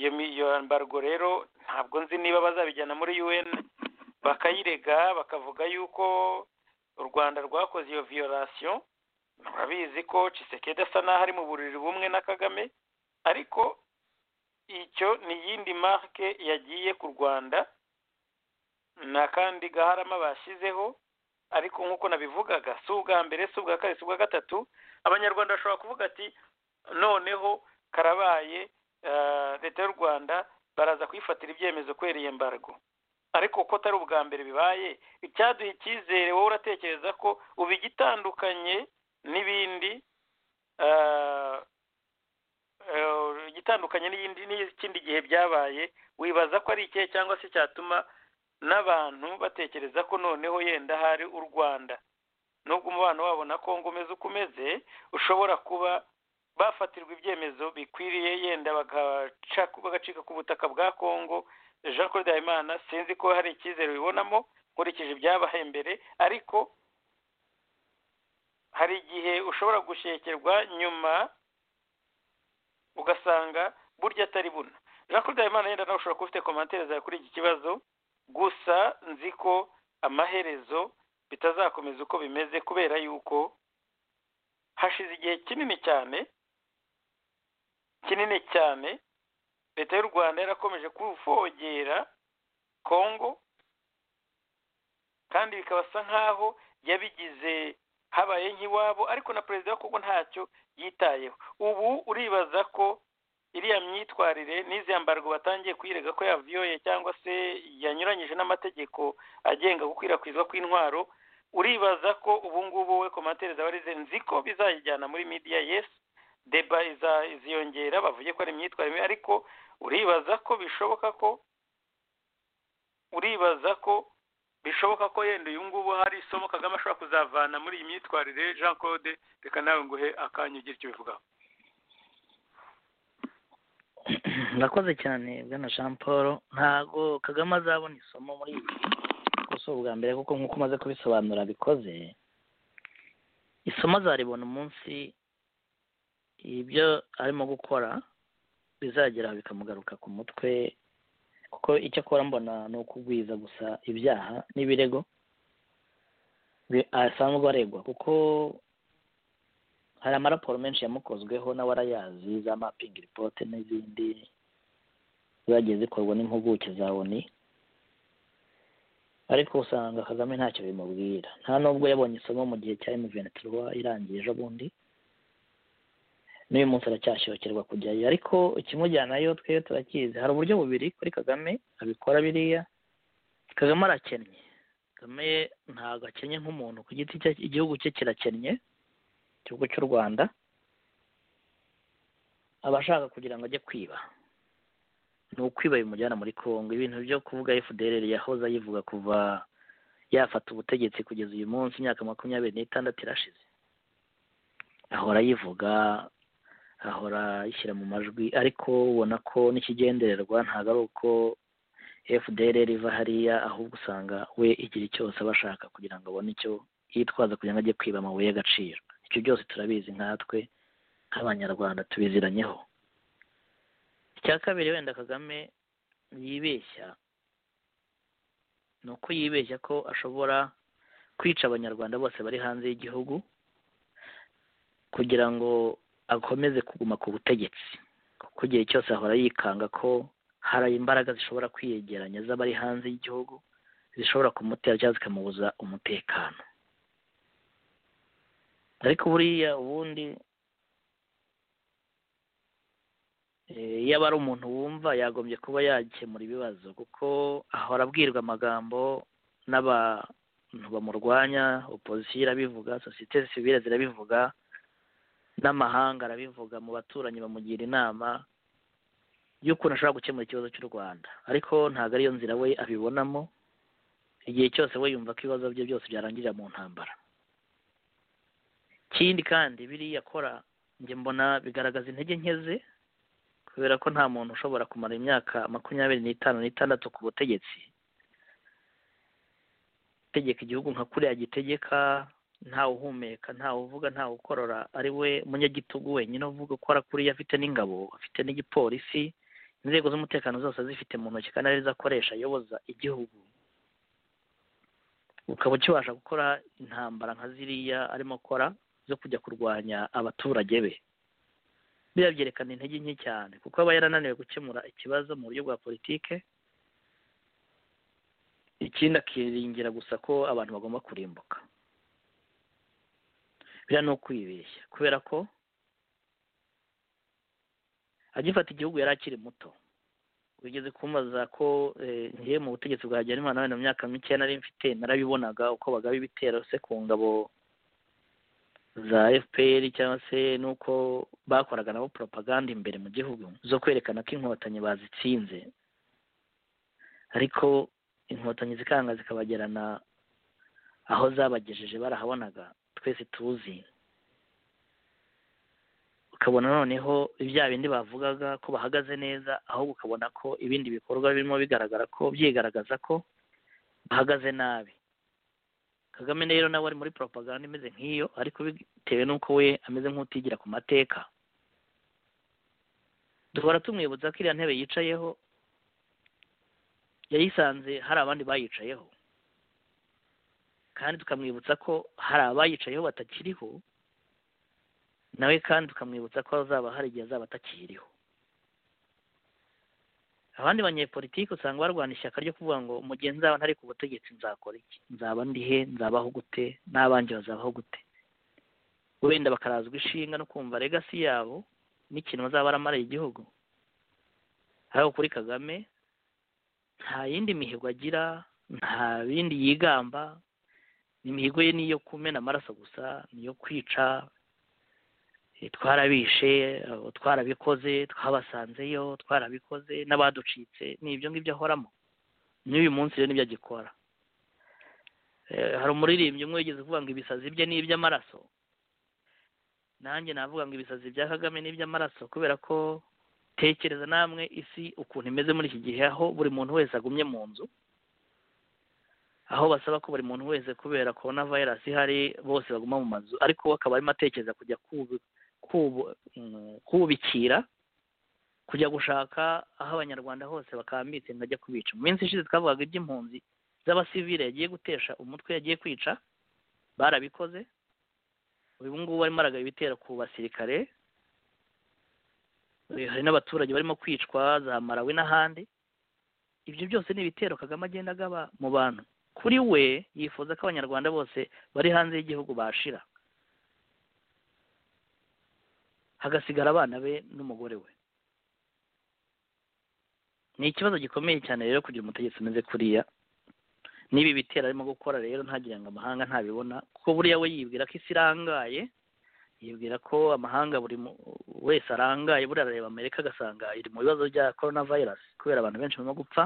iyo mbargo rero ntabwo nzi niba bazabijyana muri un bakayirega bakavuga yuko u rwanda rwakoze iyo viyorasiyo murabizi ko cisekedi asa n'aho ari mu buriri bumwe na kagame ariko icyo ni iyindi marike yagiye ku rwanda ni akandi gaharama bashyizeho ariko nk'uko nabivugaga si ubwa mbere si ubwa kabiri si ubwa gatatu abanyarwanda bashobora kuvuga ati noneho karabaye leta y'u rwanda baraza kuyifatira ibyemezo kwereye embargo ariko ko atari ubwa mbere bibaye icyaduha icyizere wowe uratekereza ko uba igitandukanye n'ibindi igitandukanye n'ikindi gihe byabaye wibaza ko ari ikihe cyangwa se cyatuma n'abantu batekereza ko noneho yenda hari u rwanda nubwo umubano wabo na kongo umeze uko umeze ushobora kuba bafatirwa ibyemezo bikwiriye yenda bagacika ku butaka bwa kongo jean claude habimana sinzi ko hari icyizere bibonamo nkurikije ibyabaye mbere ariko hari igihe ushobora gushekerwa nyuma ugasanga burya atari buno jean claude habimana yenda nawe ushobora kuba ufite komantere zawe kuri iki kibazo gusa nzi ko amaherezo bitazakomeza uko bimeze kubera yuko hashize igihe kinini cyane kinini cyane leta y'u rwanda yarakomeje kufogera kongo kandi bikabasa nk'aho yabigize habaye nk'iwabo ariko na perezida wa kongo ntacyo yitayeho ubu uribaza ko iriya myitwarire n'izi mbarwa batangiye kuyirega ko yavuyoye cyangwa se yanyuranyije n'amategeko agenga gukwirakwizwa kw'intwaro uribaza ko ubu ngubu we komantere zaba arize nzi ko bizayijyana muri midiya yesi deba iziyongera bavuge ko ari imyitwarire mibi ariko uribaza ko bishoboka ko uribaza ko bishoboka ko yenda uyu ngubu hari isomo kagame ashobora kuzavana muri iyi myitwarire jean claude reka nawe nguhe akanya ugira icyo ubivugaho murakoze cyane bwana jean paul ntago kagame azabona isomo muri ibi kuko si ubwa mbere kuko nk'uko umaze kubisobanura bikoze isomo azaribona umunsi ibyo arimo gukora bizagera bikamugaruka ku mutwe kuko icyo akora mbona ni ukugwiza gusa ibyaha n'ibirego asanzwe aregwa kuko hari amaraporo menshi yamukozweho nawe arayazi za mapingi ripote n'izindi zagiye zikorwa n'impuguke za oni ariko usanga kagame ntacyo bimubwira nta nubwo yabonye isomo mu gihe cya emuvenituwa irangiye ejo bundi n'uyu munsi aracyashyokirwa kujyayo ariko ikimujyanayo twebwe turakizi hari uburyo bubiri kuri kagame abikora biriya kagame arakennye kagame ntabwo akennye nk'umuntu ku giti cye igihugu cye kirakennye igihugu cy'u rwanda aba ashaka kugira ngo ajye kwiba ni ukwiba bimujyana muri congo ibintu byo kuvuga fdr yahoze ayivuga kuva yafata ubutegetsi kugeza uyu munsi imyaka makumyabiri n'itandatu irashize ahora yivuga ahora yishyira mu majwi ariko ubona ko n'ikigendererwa ntabwo ari uko fdr iva hariya ahubwo usanga we igira cyose aba ashaka kugira ngo abone icyo yitwaza kugira ngo ajye kwiba amabuye y'agaciro ibyo byose turabizi nkatwe nk'abanyarwanda tubiziranyeho icya kabiri wenda kagame yibeshya ni uko yibeshya ko ashobora kwica abanyarwanda bose bari hanze y'igihugu kugira ngo akomeze kuguma ku butegetsi kuko igihe cyose ahora yikanga ko hari imbaraga zishobora kwiyegeranya z'abari hanze y'igihugu zishobora kumutera cyangwa zikamubuza umutekano ariko buriya ubundi iyo aba ari umuntu wumva yagombye kuba yakemura ibibazo kuko ahora abwirwa amagambo n'abantu bamurwanya opozisiyo irabivuga sosiyete sivire zirabivuga n'amahanga arabivuga mu baturanyi bamugira inama y'ukuntu ashobora gukemura ikibazo cy'u rwanda ariko ntabwo ariyo nzira we abibonamo igihe cyose we yumva ko ibibazo bye byose byarangirira mu ntambara ikindi kandi biriya akora njye mbona bigaragaza intege nke ze kubera ko nta muntu ushobora kumara imyaka makumyabiri n'itanu n'itandatu ku butegetsi tegeka igihugu nka kuriya gitegeka ntawe uhumeka ntawe uvuga ntawe ukorora ari we munyagitugu wenyine uvuga ukora kuriya afite n'ingabo afite n'igipolisi inzego z'umutekano zose azifite mu ntoki kandi arizo akoresha ayoboza igihugu ukaba ukibasha gukora intambara nka ziriya arimo akora zo kujya kurwanya abaturage be biriya byerekana intege nke cyane kuko aba yarananiwe gukemura ikibazo mu buryo bwa politike ikindi akiringira gusa ko abantu bagomba kurimbuka biriya ni ukwibeshya kubera ko agifata igihugu yari akiri muto wigeze kumbaza ko ngiye mu butegetsi bwa Habyarimana wenda mu myaka mike nari mfite narabibonaga uko bagaba ibitero se ku ngabo za fpr cyangwa se n'uko bakoraga nabo propaganda imbere mu gihugu zo kwerekana ko inkotanyi bazitsinze ariko inkotanyi zikanga zikabagerana aho zabagejeje barahabonaga twese tuzi ukabona noneho ibya bindi bavugaga ko bahagaze neza ahubwo ukabona ko ibindi bikorwa birimo bigaragara ko byigaragaza ko bahagaze nabi kagame rero nawe ari muri propaganda imeze nk'iyo ariko bitewe n'uko we ameze nk'utigira ku mateka duhora tumwibutsa ko iriya ntebe yicayeho yayisanze hari abandi bayicayeho kandi tukamwibutsa ko hari abayicayeho batakiriho nawe kandi ukamwibutsa ko azaba hari igihe azaba atakiriho abandi banyepolitiki usanga barwana ishyaka ryo kuvuga ngo mugihe nzaba ntari ku butegetsi nzakora iki nzaba ndihe nzabaho gute n'abanjye bazabaho gute wenda bakarazwa ishinga no kumva legasi yabo n'ikintu bazaba baramariye igihugu ariko kuri kagame nta yindi mihigo agira nta bindi yigamba imihigo ye ni iyo kumena amaraso gusa ni iyo kwica twarabishe twarabikoze twabasanzeyo twarabikoze n'abaducitse ni ibyo ngibyo ahoramo n'uyu munsi rero nibyo agikora hari umuririmbyi umwe wigeze uvuga ngo ibisazi bye ni iby'amaraso nanjye navuga ngo ibisazi bya kagame ni iby'amaraso kubera ko tekereza namwe isi ukuntu imeze muri iki gihe aho buri muntu wese agumye mu nzu aho basaba ko buri muntu wese kubera korona virusi ihari bose baguma mu mazu ariko we akaba arimo atekereza kujya kubikira kujya gushaka aho abanyarwanda hose bakambitse ngo ajya kubica mu minsi ishize twavugaga iby'impunzi z'abasivile yagiye gutesha umutwe yagiye kwica barabikoze uyu ngubu barimo aragaba ibitero ku basirikare hari n'abaturage barimo kwicwa za marawi n'ahandi ibyo byose ni ibitero kagame agenda agaba mu bantu kuri we yifuza ko abanyarwanda bose bari hanze y'igihugu bashira hagasigara abana be n'umugore we ni ikibazo gikomeye cyane rero kugira umutegetsi umeze kuriya n'ibi bitero arimo gukora rero ntagira ngo amahanga ntabibona kuko buriya we yibwira ko isi irangaye yibwira ko amahanga buri wese arangaye buriya arareba amerika agasanga iri mu bibazo bya korona virusi kubera abantu benshi barimo gupfa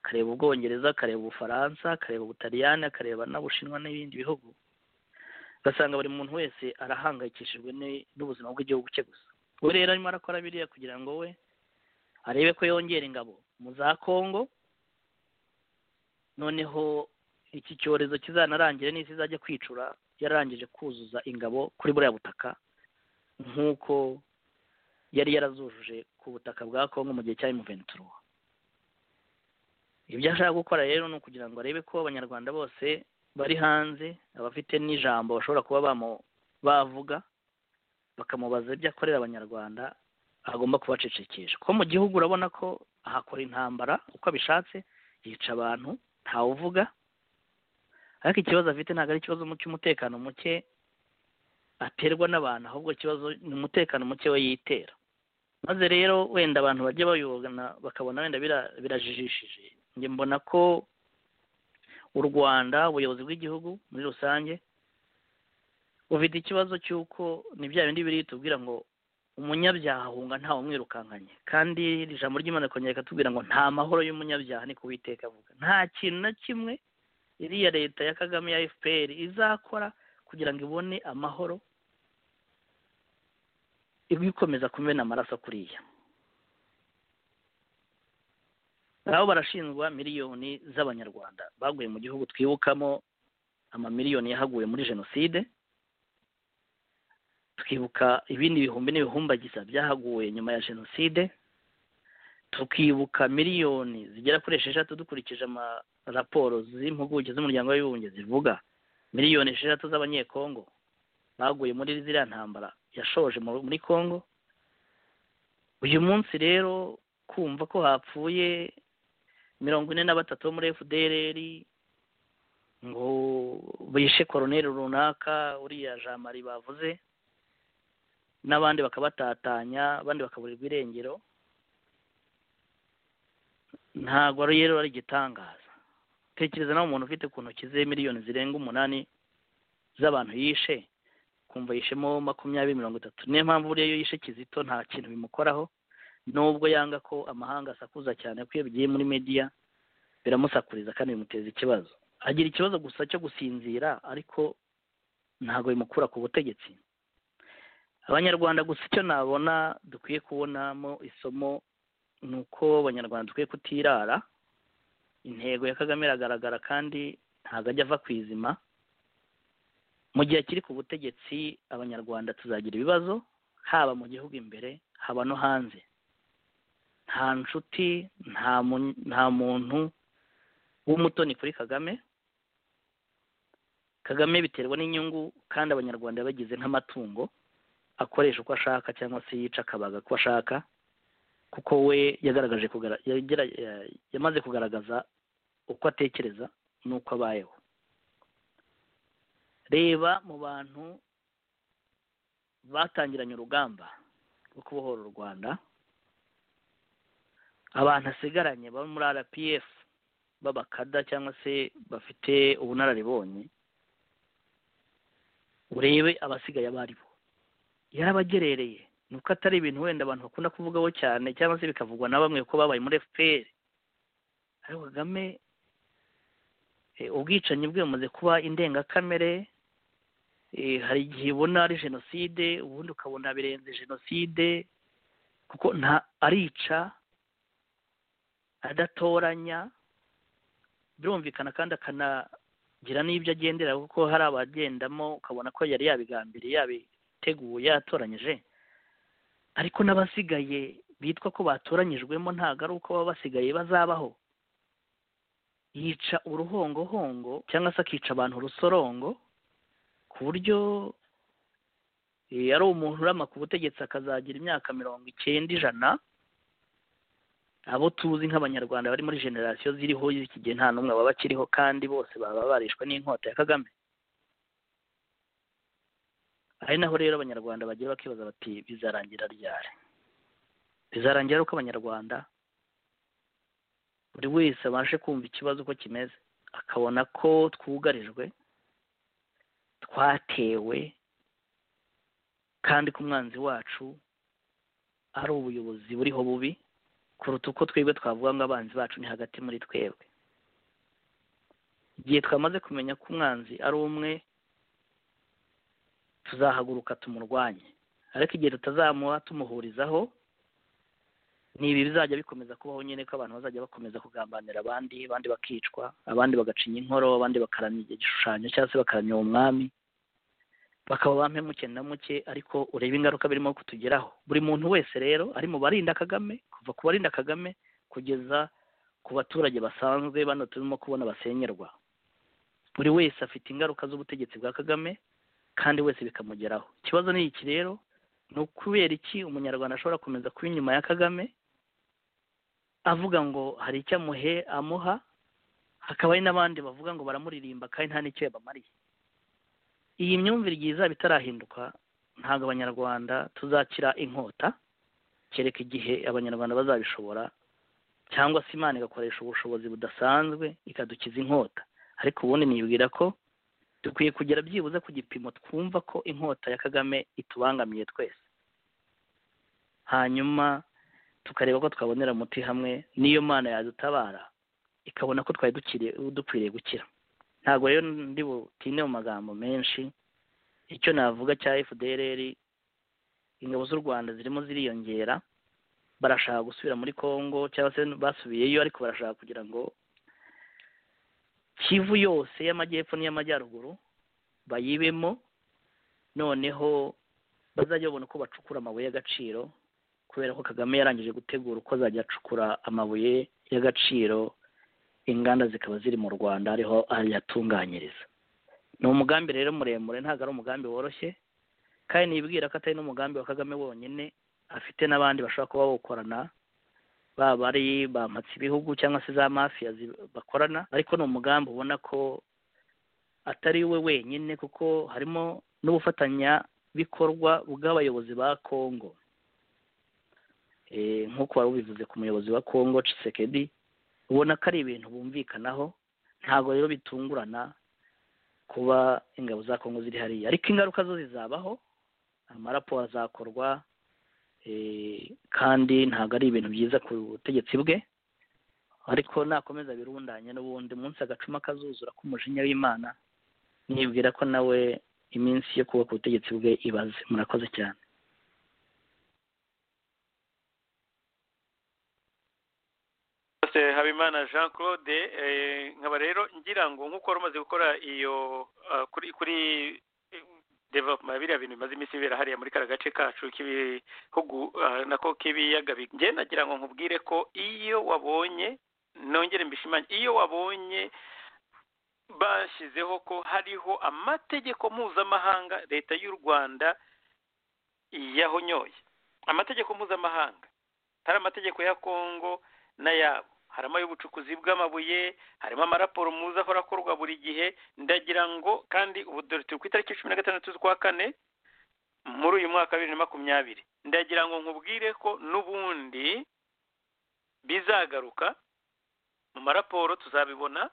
akareba ubwongereza akareba ubufaransa akareba ubutaliyani akareba n'ubushinwa n'ibindi bihugu ugasanga buri muntu wese arahangayikishijwe n'ubuzima bw'igihugu cye gusa we rero arimo arakora biriya kugira ngo we arebe ko yongera ingabo mu za kongo noneho iki cyorezo kizanarangire n'isi izajya kwicura yararangije kuzuza ingabo kuri buriya butaka nk'uko yari yarazujuje ku butaka bwa kongo mu gihe cya emuventuruwa ibyo ashaka gukora rero ni ukugira ngo arebe ko abanyarwanda bose bari hanze abafite n'ijambo bashobora kuba bavuga bakamubaza ibyo akorera abanyarwanda agomba kubacecekesha ko mu gihugu urabona ko ahakora intambara uko abishatse yica abantu ntawuvuga ariko ikibazo afite ntabwo ari ikibazo cy'umutekano muke aterwa n'abantu ahubwo ikibazo ni umutekano muke we yitera maze rero wenda abantu bajya bayobona bakabona wenda birajijishije njye mbona ko u rwanda ubuyobozi bw'igihugu muri rusange bufite ikibazo cy'uko ni bya bindi biri tubwira ngo umunyabyaha ahunga ntawe umwirukankanye kandi iri jambo ry'imana kongera ikatubwira ngo nta mahoro y'umunyabyaha ni kuwiteka avuga nta kintu na kimwe iriya leta ya kagame ya fpr izakora kugira ngo ibone amahoro ibikomeza kumena amaraso kuriya aho barashinjwa miliyoni z'abanyarwanda baguye mu gihugu twibukamo amamiliyoni yahaguye muri jenoside tukibuka ibindi bihumbi n'ibihumbagiza byahaguye nyuma ya jenoside tukibuka miliyoni zigera kuri esheshatu dukurikije amaraporo z'impuguke z'umuryango w'abibumbye zivuga miliyoni esheshatu z'abanyekongo baguye muri ziriya ntambara yashoje muri congo uyu munsi rero kumva ko hapfuye mirongo ine na batatu bo muri fdrr ngo bishe koroneri runaka uriya jamari bavuze n'abandi bakabatatanya abandi bakaburirwa irengero ntabwo rero ari igitangaza tekereza nawe umuntu ufite ku ntoki ze miliyoni zirenga umunani z'abantu yishe kumva yishemo makumyabiri mirongo itatu niyo mpamvu buriya iyo yishe kizito nta kintu bimukoraho nubwo yanga ko amahanga asakuza cyane kuko iyo bigiye muri mediya biramusakuriza kandi bimuteza ikibazo agira ikibazo gusa cyo gusinzira ariko ntabwo bimukura ku butegetsi abanyarwanda gusa icyo nabona dukwiye kubonamo isomo ni uko abanyarwanda dukwiye kutirara intego ya kagame iragaragara kandi ntabwo ajya ava ku izima mu gihe akiri ku butegetsi abanyarwanda tuzagira ibibazo haba mu gihugu imbere haba no hanze nta nshuti nta muntu w'umutoni kuri kagame kagame biterwa n'inyungu kandi abanyarwanda bagize nk'amatungo akoresha uko ashaka cyangwa se yica akabaga ko ashaka kuko we yagaragaje kugara- yagera- ya- yamaze kugaragaza uko atekereza n'uko abayeho reba mu bantu batangiranye urugamba rwo kubohora u rwanda abantu asigaranye baba muri rpf b'abakada cyangwa se bafite ubunararibonye urebe abasigaye abo ari bo yarabagerereye ni uko atari ibintu wenda abantu bakunda kuvugaho cyane cyangwa se bikavugwa na bamwe ko babaye muri fpr ariko kagame eh, ubwicanyi bwe bumaze kuba indengakamere eh, hari igihe ubona ari jenoside ubundi ukabona birenze jenoside kuko nta arica adatoranya birumvikana kandi akanagira n'ibyo agendera kuko hari abagendamo ukabona ko yari yabigambiriye yabiteguye yatoranyije ariko n'abasigaye bitwa ko batoranyijwemo ntabwo ari uko baba basigaye bazabaho yica uruhongohongo cyangwa se akica abantu urusorongo ku buryo eh, ari umuntu urama ku butegetsi akazagira imyaka mirongo icyenda ijana abo tuzi nk'abanyarwanda bari muri generasiyo ziriho z'iki gihe nta n'umwe baba bakiriho kandi bose baba barishwe n'inkota ya kagame ari naho rero abanyarwanda bagira bakibaza bati bizarangira ryari bizarangira ari uko abanyarwanda buri wese abashe kumva ikibazo uko kimeze akabona ko twugarijwe twatewe kandi ko umwanzi wacu ari ubuyobozi buriho bubi kuruta uko twebwe twavuga ngo abanzi bacu ni hagati muri twebwe igihe twamaze kumenya ko umwanzi ari umwe tuzahaguruka tumurwanye ariko igihe tutazamuha tumuhurizaho ni ibi bizajya bikomeza kubaho nyine ko abantu bazajya bakomeza kugambanira abandi abandi bakicwa abandi bagacinya inkoro abandi bakaramya igishushanyo cyangwa se bakaramya uwo mwami bakaba bampe muke na muke ariko ureba ingaruka birimo kutugeraho buri muntu wese rero ari mu barinda kagame kuva ku barinda kagame kugeza ku baturage basanzwe bano turimo kubona basenyerwa buri wese afite ingaruka z'ubutegetsi bwa kagame kandi wese bikamugeraho ikibazo ni iki rero ni ukubera iki umunyarwanda ashobora komeza kuba inyuma ya kagame avuga ngo hari icyo amuhe amuha hakaba hari n'abandi bavuga ngo baramuririmba kandi nta n'icyo yabamariye iyi myumvire igihe izaba itarahinduka ntabwo abanyarwanda tuzakira inkota kereka igihe abanyarwanda bazabishobora cyangwa se imana igakoresha ubushobozi budasanzwe ikadukiza inkota ariko ubundi nibwira ko dukwiye kugera byibuze ku gipimo twumva ko inkota ya kagame itubangamiye twese hanyuma tukareba ko twabonera umuti hamwe n'iyo mana yadutabara ikabona ko twari dukiriye- dukwiriye gukira ntabwo rero ndi butinde mu magambo menshi icyo navuga cya fdrr ingabo z'u rwanda zirimo ziriyongera barashaka gusubira muri congo cyangwa se basubiyeyo ariko barashaka kugira ngo kivu yose y'amajyepfo n'iy'amajyaruguru bayibemo noneho bazajya babona uko bacukura amabuye y'agaciro kubera ko kagame yarangije gutegura uko azajya acukura amabuye y'agaciro inganda zikaba ziri mu rwanda ariho ayatunganyiriza ni umugambi rero muremure ntabwo ari umugambi woroshye kandi nibwira ko atari n'umugambi wa kagame wonyine afite n'abandi bashobora kuba bawukorana baba ari ba mpatsibihugu cyangwa se za mafiya zi- bakorana ariko ni umugambi ubona ko atari we wenyine kuko harimo n'ubufatanyabikorwa bw'abayobozi ba kongo Eh, nk'uko wari ubivuze ku muyobozi wa kongo cisekedi ubona ko ari ibintu bumvikanaho ntabwo rero bitungurana kuba ingabo za kongo ziri hariya ariko ingaruka zo zizabaho amaraporo azakorwa eh, kandi ntabwo ari ibintu byiza ku butegetsi bwe ariko nakomeza birundanye n'ubundi munsi agacuma kazuzura k'umujinya w'imana nibwira ko nawe iminsi yo kuba ku butegetsi bwe ibaze murakoze cyane Pastor habimana jean claude eh, nkaba rero ngira ngo nk'uko wari umaze gukora iyo ah, kuri kuri eh, development biriya bintu bimaze iminsi bibera hariya muri kariya gace kacu k'ibihugu ah, nako k'ibiyaga bigari njye nagira ngo nkubwire ko iyo wabonye nongere mbishimange iyo wabonye bashyizeho ko hariho amategeko mpuzamahanga leta y'u rwanda yahonyoye amategeko mpuzamahanga hari amategeko ya kongo n'ayabo harimo ay'ubucukuzi bw'amabuye harimo amaraporo muza ahora akorwa buri gihe ndagira ngo kandi ubu dore turi ku itariki cumi na gatandatu z'ukwa kane muri uyu mwaka wa bibiri na makumyabiri ndagira ngo nkubwire ko n'ubundi bizagaruka mu maraporo tuzabibona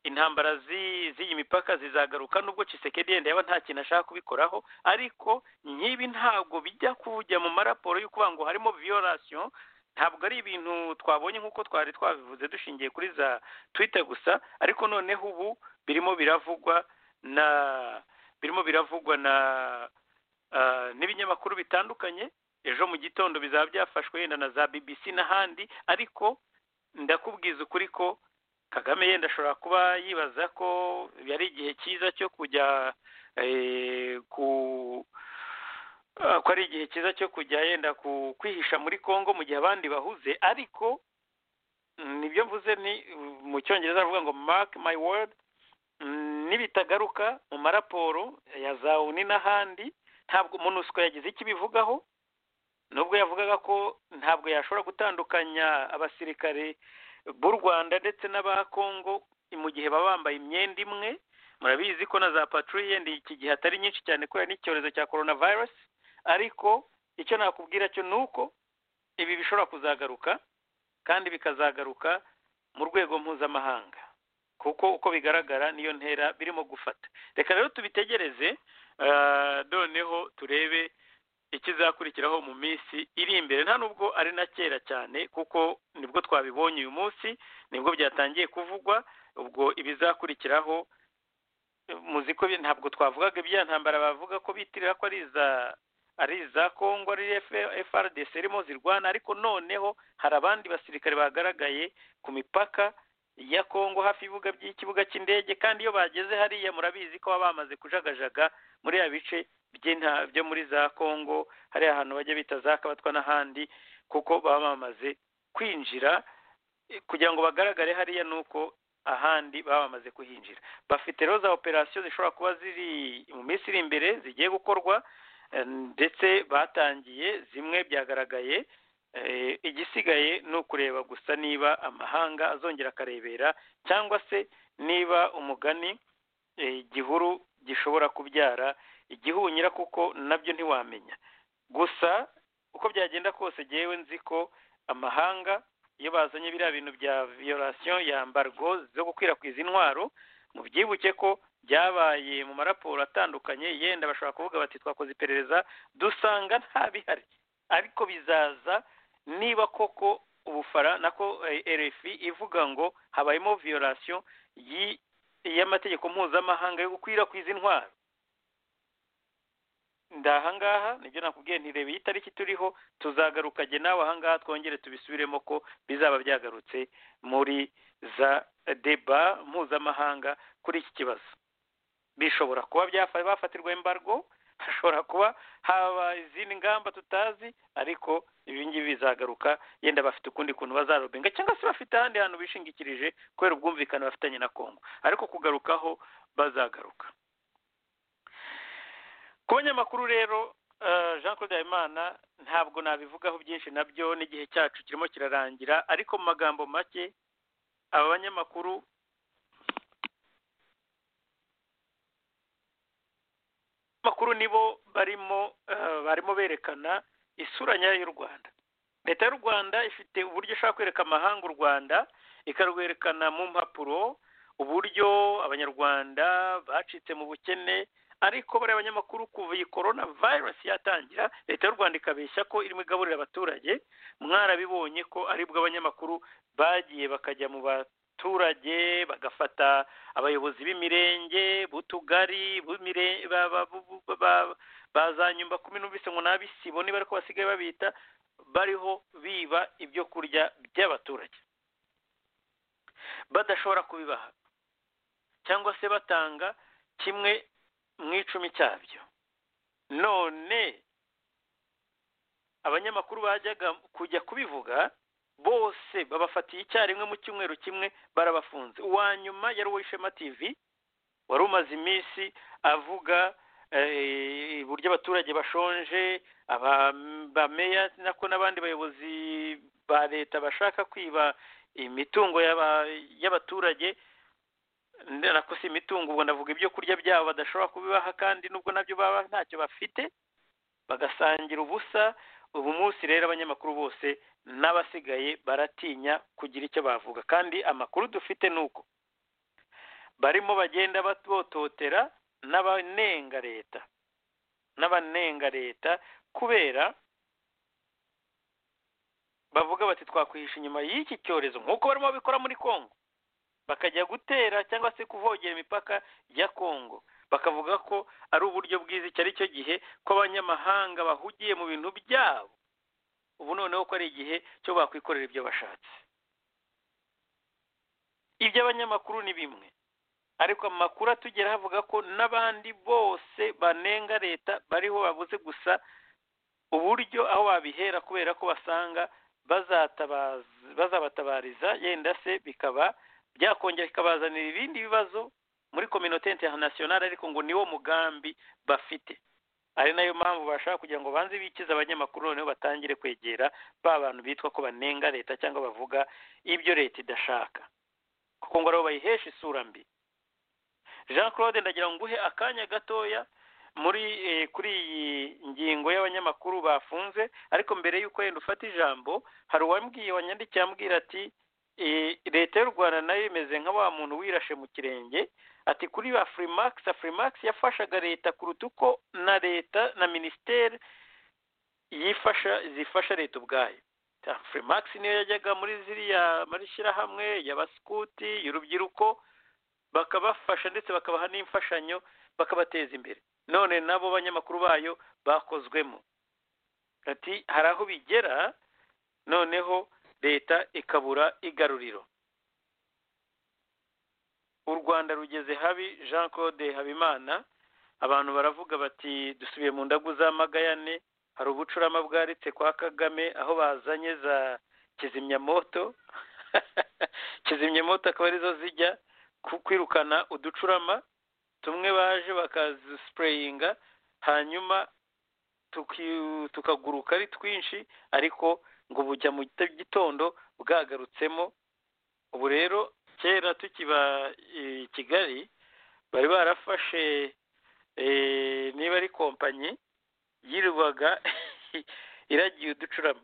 intambara z'iyi mipaka zizagaruka nubwo Tshisekedi yenda yaba nta kintu ashaka kubikoraho ariko nk'ibi ntabwo bijya kujya mu maraporo y'ukuvuga ngo harimo viyorasiyo ntabwo ari ibintu twabonye nk'uko twari twabivuze dushingiye kuri za twita gusa ariko noneho ubu birimo biravugwa na birimo biravugwa na n'ibinyamakuru bitandukanye ejo mu gitondo bizaba byafashwe yenda na za bbc n'ahandi ariko ndakubwiza ukuri ko kagame yenda ashobora kuba yibaza ko yari igihe cyiza cyo kujya ku ko ari igihe cyiza cyo kujya yenda kwihisha muri congo mu gihe abandi bahuze ariko nibyo mvuze ni mu cyongereza aravuga ngo mark my word nibitagaruka mu maraporo ya za oni n'ahandi ntabwo monusco yagize icyo ibivugaho nubwo yavugaga ko ntabwo yashobora gutandukanya abasirikare b'u rwanda ndetse n'aba kongo mu gihe baba bambaye imyenda imwe murabizi ko na za paturiye ndi iki gihe atari nyinshi cyane kubera n'icyorezo cya korona virusi ariko icyo nakubwira cyo ni uko ibi bishobora kuzagaruka kandi bikazagaruka mu rwego mpuzamahanga kuko uko bigaragara niyo ntera birimo gufata reka rero tubitegereze noneho turebe ikizakurikiraho mu minsi iri imbere nta nubwo ari na kera cyane kuko nibwo twabibonye uyu munsi nibwo byatangiye kuvugwa ubwo ibizakurikiraho muzi ko ntabwo twavugaga ibyantambara bavuga ko bitirira ko ari iza ari iza kongo ari FRDC irimo zirwana ariko noneho hari abandi basirikare bagaragaye ku mipaka ya kongo hafi y'ibibuga by'ikibuga cy'indege kandi iyo bageze hariya murabizi ko baba bamaze kujagajaga muri ya bice byo muri za kongo hariya ahantu bajya bita za kabatwa n'ahandi kuko baba bamaze kwinjira kugira ngo bagaragare hariya ni uko ahandi baba bamaze kuhinjira bafite rero za operasiyo zishobora kuba ziri mu minsi iri imbere zigiye gukorwa ndetse batangiye zimwe byagaragaye igisigaye ni ukureba gusa niba amahanga azongera akarebera cyangwa se niba umugani igihuru gishobora kubyara igihunyira kuko nabyo ntiwamenya gusa uko byagenda kose ngewe nzi ko amahanga iyo bazanye biriya bintu bya viyorasiyo yambarwa zo gukwirakwiza intwaro mubyibuke ko byabaye mu maraporo atandukanye yenda bashobora kuvuga bati twakoze iperereza dusanga nta bihari ariko bizaza niba koko ubufara nako RFI ivuga ngo habayemo viyorasiyo y'amategeko mpuzamahanga yo gukwirakwiza intwaro ndahangaha nibyo nakubwiye ntirebe iyi tariki turiho tuzagaruka jye nawe ahangaha twongere tubisubiremo ko bizaba byagarutse muri za deba mpuzamahanga kuri iki kibazo bishobora kuba bafatirwa embargo hashobora kuba haba izindi ngamba tutazi ariko ibi ngibi bizagaruka yenda bafite ukundi kuntu bazarobenga cyangwa se bafite ahandi hantu bishingikirije kubera ubwumvikane bafitanye na kongo ariko kugarukaho bazagaruka ku banyamakuru rero jean claude habimana ntabwo nabivugaho byinshi nabyo n'igihe cyacu kirimo kirarangira ariko mu magambo make aba banyamakuru makuru nibo barimo barimo berekana isura nyayo y'u rwanda leta y'u rwanda ifite uburyo ishobora kwereka amahanga u rwanda ikarwerekana mu mpapuro uburyo abanyarwanda bacitse mu bukene ariko bariya abanyamakuru kuva iyi korona virusi yatangira leta y'u rwanda ikabeshya ko irimo igaburira abaturage mwarabibonye ko aribwo abanyamakuru bagiye bakajya mu baturage bagafata abayobozi b'imirenge b'utugari ba za nyumba kumi n'ubise ngo n'abisibo niba ariko basigaye babita bariho biba ibyo kurya by'abaturage badashobora kubibaha cyangwa se batanga kimwe mu icumi cyabyo none abanyamakuru bajyaga kujya kubivuga bose babafatiye icyarimwe mu cyumweru kimwe barabafunze uwa nyuma yari uwishema tv wari umaze iminsi avuga buryo abaturage bashonje abameya nako n'abandi bayobozi ba leta bashaka kwiba imitungo y'abaturage nako si imitungo ubwo ndavuga ibyo kurya byabo badashobora kubibaha kandi nubwo nabyo baba ntacyo bafite bagasangira ubusa ubu munsi rero abanyamakuru bose n'abasigaye baratinya kugira icyo bavuga kandi amakuru dufite ni uko barimo bagenda batototera n'abanenga leta n'abanenga leta kubera bavuga bati twakwihisha inyuma y'iki cyorezo nk'uko barimo babikora muri congo bakajya gutera cyangwa se kuvogera imipaka ya congo bakavuga ko ari uburyo bwiza icyo ari cyo gihe ko abanyamahanga bahugiye mu bintu byabo ubu noneho ko ari igihe cyo bakwikorera ibyo bashatse iby'abanyamakuru ni bimwe ariko amakuru atugeraho avuga ko n'abandi bose banenga leta bariho babuze gusa uburyo aho babihera kubera ko basanga bazabatabariza yenda se bikaba byakongera bikabazanira ibindi bibazo muri kominote interinasiyonari ariko ngo niwo mugambi bafite ari nayo mpamvu bashaka kugira ngo banze bikize abanyamakuru noneho batangire kwegera ba bantu bitwa ko banenga leta cyangwa bavuga ibyo leta idashaka kuko ngo aribo bayihesha isura mbi jean claude ndagira ngo nguhe akanya gatoya muri kuri iyi ngingo y'abanyamakuru bafunze ariko mbere y'uko wenda ufata ijambo hari uwambwiye wanyandikiye ambwira ati leta y'u rwanda nayo imeze nka wa muntu wirashe mu kirenge ati kuri ba furimax furimax yafashaga leta kuruta uko na leta na minisiteri yifasha zifasha leta ubwayo furimax niyo yajyaga muri ziriya mashyirahamwe y'abasikuti y'urubyiruko bakabafasha ndetse bakabaha n'imfashanyo bakabateza imbere none nabo banyamakuru bayo bakozwemo ati hari aho bigera noneho leta ikabura igaruriro u rwanda rugeze habi jean claude habimana abantu baravuga bati dusubiye mu ndagu za magayane hari ubucurama bwaritse kwa kagame aho bazanye za kizimyamoto kizimyamoto akaba arizo zijya kwirukana uducurama tumwe baje bakazisipureyinga hanyuma tukaguruka ari twinshi ariko ngo bujya mu gitondo bwagarutsemo ubu rero kera tukiba i kigali bari barafashe niba ari kompanyi yirirwaga iragiye uducurama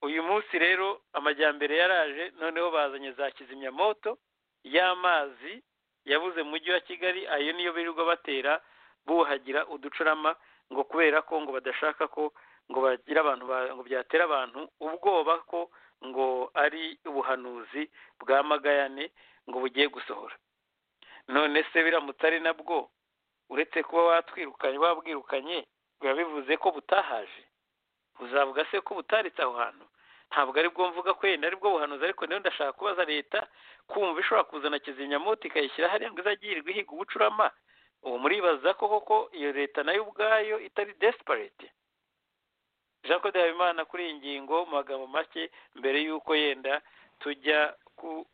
uyu munsi rero amajyambere yaraje noneho bazanye za kizimyamoto y'amazi yabuze mu mujyi wa kigali ayo niyo birirwa batera buhagira uducurama ngo kubera ko ngo badashaka ko ngo bagira abantu ngo byatera abantu ubwoba ko ngo ari ubuhanuzi bwa magayane ngo bugiye gusohora none se biramutse ari nabwo uretse kuba watwirukanye wabwirukanye biba bivuze ko butahaje uzavuga se ko butaritse aho hantu ntabwo ari bwo mvuga ko yenda ari bwo buhanuzi ariko niyo ndashaka kubaza leta kumva ishobora kuzana kizimyamoto ikayishyira hariya ngo izagirirwe ihiga ubucurama ubu muribaza ko koko iyo leta nayo ubwayo itari desiparete jean claude habimana kuri iyi ngingo mu magambo make mbere y'uko yenda tujya ku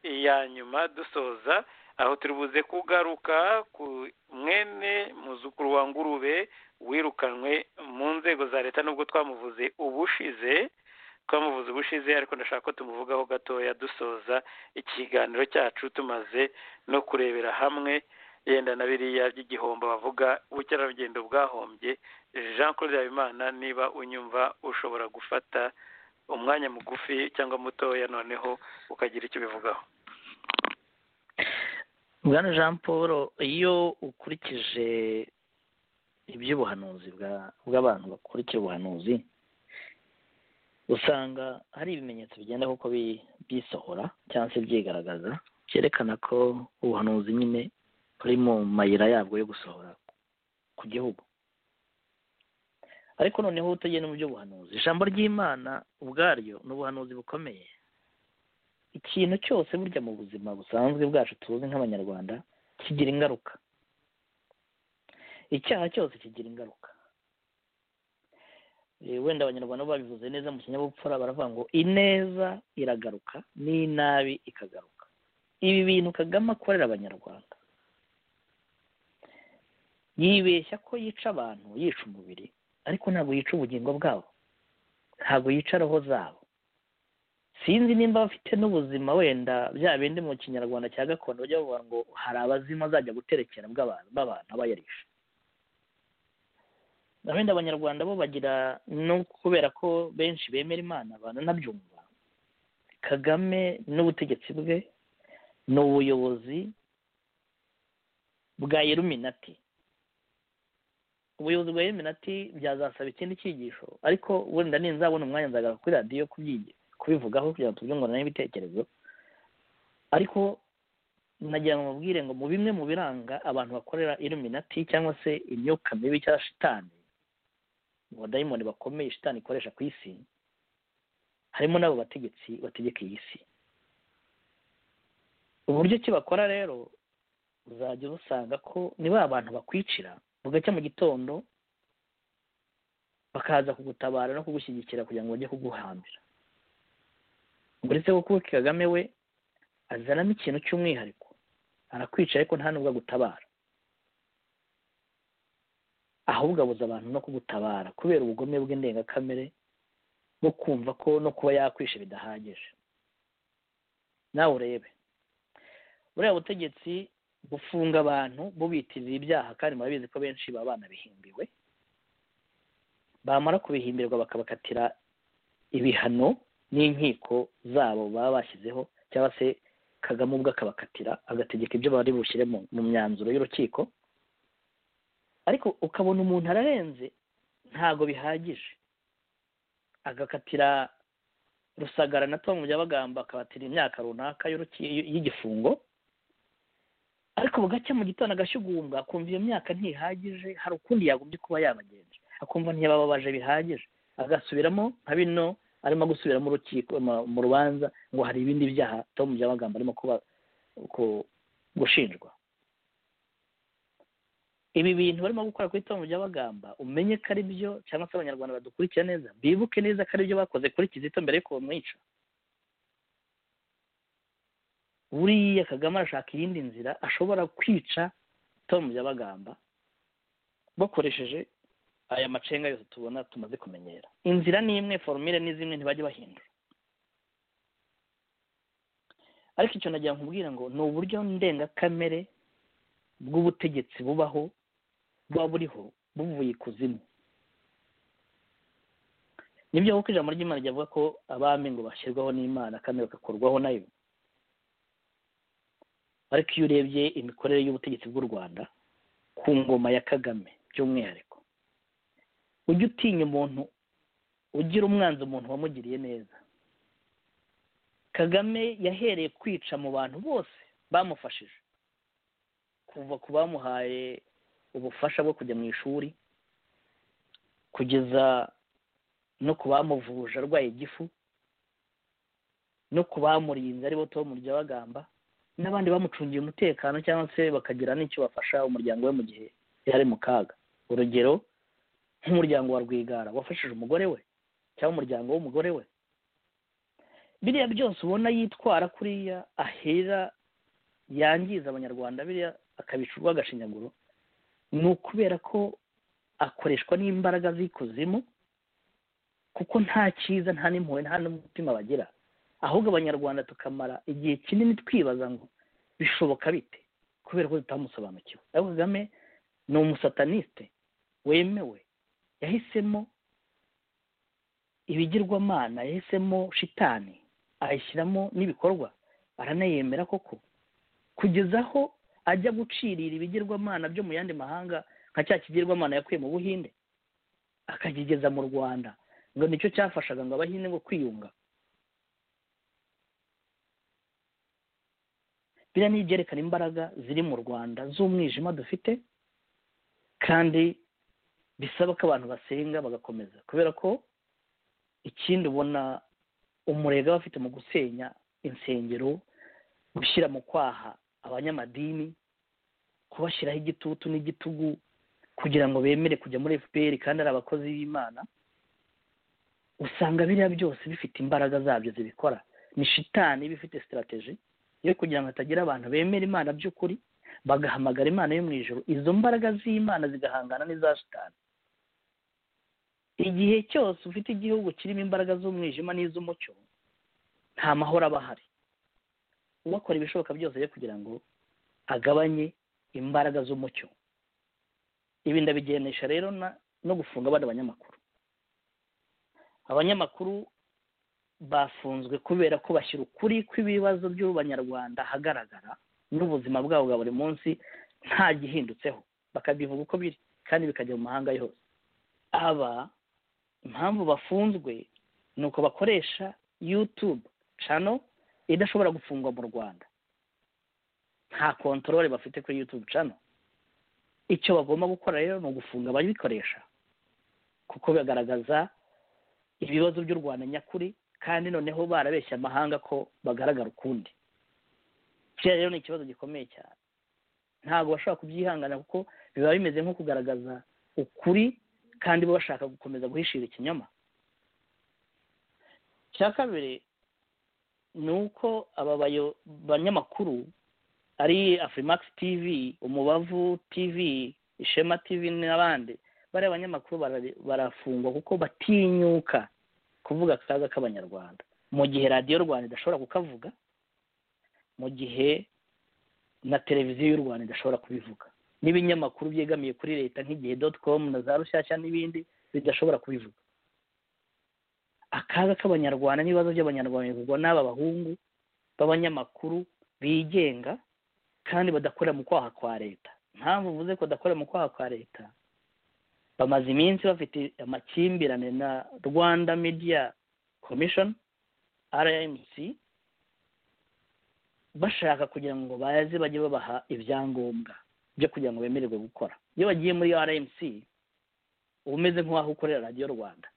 iya nyuma dusoza aho turi buze kugaruka ku mwene muzukuru wa ngurube wirukanwe mu nzego za leta nubwo twamuvuze ubushize twamuvuze ubushize ariko ndashaka ko tumuvugaho gatoya dusoza ikiganiro cyacu tumaze no kurebera hamwe yenda na biriya by'igihombo bavuga ubukerarugendo bwahombye jean claude habimana niba unyumva ushobora gufata umwanya mugufi cyangwa mutoya noneho ukagira icyo ubivugaho bwana jean paul iyo ukurikije iby'ubuhanuzi bw'abantu bakurikiye ubuhanuzi usanga hari ibimenyetso bigenda kuko bisohora cyangwa se byigaragaza byerekana ko ubuhanuzi nyine buri mu mayira yabwo yo gusohora ku gihugu ariko noneho utagenda mu by'ubuhanuzi ijambo ry'imana ubwaryo ni ubuhanuzi bukomeye ikintu cyose burya mu buzima busanzwe bwacu tuzi nk'abanyarwanda kigira ingaruka icyaha cyose kigira ingaruka wenda abanyarwanda babivuze neza mu kinyabupfura baravuga ngo ineza iragaruka n'inabi ikagaruka ibi bintu kagame akorera abanyarwanda yibeshya ko yica abantu yica umubiri ariko ntabwo yica ubugingo bwabo ntabwo yica roho zabo sinzi nimba bafite n'ubuzima wenda bya bindi mu kinyarwanda cya gakondo bajya bavuga ngo hari abazimu azajya guterekera bw'abantu b'abantu aba yarishe wenda abanyarwanda bo bagira no kubera ko benshi bemera imana bananabyumva kagame n'ubutegetsi bwe ni ubuyobozi bwa yeruminati ubuyobozi bwa yeruminati byazasaba ikindi cyigisho ariko wenda ninzabona umwanya nzagaruka kuri radiyo kubivugaho kugira ngo tubyungurane n'ibitekerezo ariko nagira ngo mubwire ngo mu bimwe mu biranga abantu bakorera iruminati cyangwa se imyuka mibi cyangwa shitani mu badayimoni bakomeye shitani ikoresha ku isi harimo n'abo bategetsi bategeka iyi si uburyo ki bakora rero uzajya usanga ko ni ba bantu bakwicira bugacya mu gitondo bakaza kugutabara no kugushyigikira kugira ngo bajye kuguhambira uretse ko kuko kagame we azanamo ikintu cy'umwihariko arakwica ariko nta nubwo agutabara ahubwo abuza abantu no kugutabara kubera ubugome bw'indengakamere bwo kumva ko no kuba yakwisha bidahagije nawe urebe buriya butegetsi bufunga abantu bubitirira ibyaha kandi murabizi ko benshi baba banabihimbiwe bamara kubihimbirwa bakabakatira ibihano n'inkiko zabo baba bashyizeho cyangwa se kagame ubwo akabakatira agategeka ibyo bari bushyire mu myanzuro y'urukiko ariko ukabona umuntu ararenze ntago bihagije agakatira rusagara na tom byabagamba akabatira imyaka runaka y'igifungo ariko bugacya mu gitondo agashyugumbwa akumva iyo myaka ntihagije hari ukundi yagombye kuba yabagenje akumva ntiyabababaje bihagije agasubiramo nka bino arimo gusubira mu rukiko mu rubanza ngo hari ibindi byaha tom byabagamba arimo kuba gushinjwa ibi bintu barimo gukora kuri tom byabagamba umenye ko ari byo cyangwa se abanyarwanda badukurikira neza bibuke neza ko ari byo bakoze kuri kizito mbere y'uko bamwica buriya kagame arashaka iyindi nzira ashobora kwica tom byabagamba bakoresheje aya macenga yose tubona tumaze kumenyera inzira ni imwe forumire ni zimwe ntibajya bahindura ariko icyo nagira nkubwira ngo ni uburyo ndengakamere bw'ubutegetsi bubaho buba buriho buvuye ikuzimu nibyo kuko ijambo ry'imana ryavuga ko abami ngo bashyirwaho n'imana kandi bagakorwaho nayo ariko iyo urebye imikorere y'ubutegetsi bw'u rwanda ku ngoma ya kagame by'umwihariko ujye utinya umuntu ugira umwanzi umuntu wamugiriye neza kagame yahereye kwica mu bantu bose bamufashije kuva ku bamuhaye ubufasha bwo kujya mu ishuri kugeza no ku bamuvuje arwaye igifu no ku bamurinze aribo tom ryabagamba n'abandi bamucungiye umutekano cyangwa se bakagira n'icyo bafasha umuryango we mu gihe yari mu kaga urugero nk'umuryango wa rwigara wafashije umugore we cyangwa umuryango w'umugore we biriya byose ubona yitwara kuriya ahera yangiza abanyarwanda biriya akabica urw'agashinyaguro ni ukubera ko akoreshwa n'imbaraga z'ikuzimu kuko nta cyiza nta n'impuhwe nta n'umutima bagira ahubwo abanyarwanda tukamara igihe kinini twibaza ngo bishoboka bite kubera ko tutamusobanukiwe ariko kagame ni umusataniste wemewe yahisemo ibigirwamana yahisemo shitani ayishyiramo n'ibikorwa aranayemera koko kugeza aho ajya gucirira ibigirwamana byo mu yandi mahanga nka cya kigirwamana yakuye mu buhinde akakigeza mu rwanda ngo nicyo cyafashaga ngo abahinde ngo kwiyunga biriya ni ibyerekana imbaraga ziri mu rwanda z'umwijima dufite kandi bisaba ko abantu basenga bagakomeza kubera ko ikindi ubona umurega bafite mu gusenya insengero gushyira mu kwaha abanyamadini kubashyiraho igitutu n'igitugu kugira ngo bemere kujya muri fpr kandi ari abakozi b'imana usanga biriya byose bifite imbaraga zabyo zibikora ni shitani iba ifite sitarategi yo kugira ngo hatagira abantu bemera imana by'ukuri bagahamagara imana yo mu ijoro izo mbaraga z'imana zigahangana n'iza shitani igihe cyose ufite igihugu kirimo imbaraga z'umwijima n'iz'umucyo nta mahoro aba ahari uwakora ibishoboka byose byo kugira ngo agabanye imbaraga z'umucyo ibi ndabigerenisha rero no gufunga abandi abanyamakuru abanyamakuru bafunzwe kubera ko bashyira ukuri kw'ibibazo by'abanyarwanda ahagaragara n'ubuzima bwabo bwa buri munsi nta gihindutseho bakabivuga uko biri kandi bikajya mu mahanga yose aba impamvu bafunzwe ni uko bakoresha yutube cano idashobora gufungwa mu rwanda nta kontorore bafite kuri yutube cano icyo bagomba gukora rero ni ugufunga ababikoresha kuko bigaragaza ibibazo by'u rwanda nyakuri kandi noneho barabeshya amahanga ko bagaragara ukundi kiriya rero ni ikibazo gikomeye cyane ntabwo bashobora kubyihangana kuko biba bimeze nko kugaragaza ukuri kandi bo bashaka gukomeza guhishira ikinyoma icya kabiri ni uko aba banyamakuru ari afurimax tv umubavu tv ishema tv n'abandi bariya banyamakuru barafungwa kuko batinyuka kuvuga akaga k'abanyarwanda mu gihe radiyo rwanda idashobora kukavuga mu gihe na televiziyo y'u rwanda idashobora kubivuga n'ibinyamakuru byegamiye kuri leta nk'igihe doti komu na za rushyashya n'ibindi bidashobora kubivuga akaga k'abanyarwanda n'ibibazo by'abanyarwanda bivugwa n'aba bahungu b'abanyamakuru bigenga kandi badakorera mu kwaha kwa leta mpamvu uvuze ko badakorera mu kwaha kwa leta bamaze iminsi bafite amakimbirane na rwanda media commission rmc bashaka kugira ngo baze bajye babaha ibyangombwa byo kugira ngo bemererwe gukora iyo bagiye muri rmc uba umeze nk'uwaho ukorera radiyo rwanda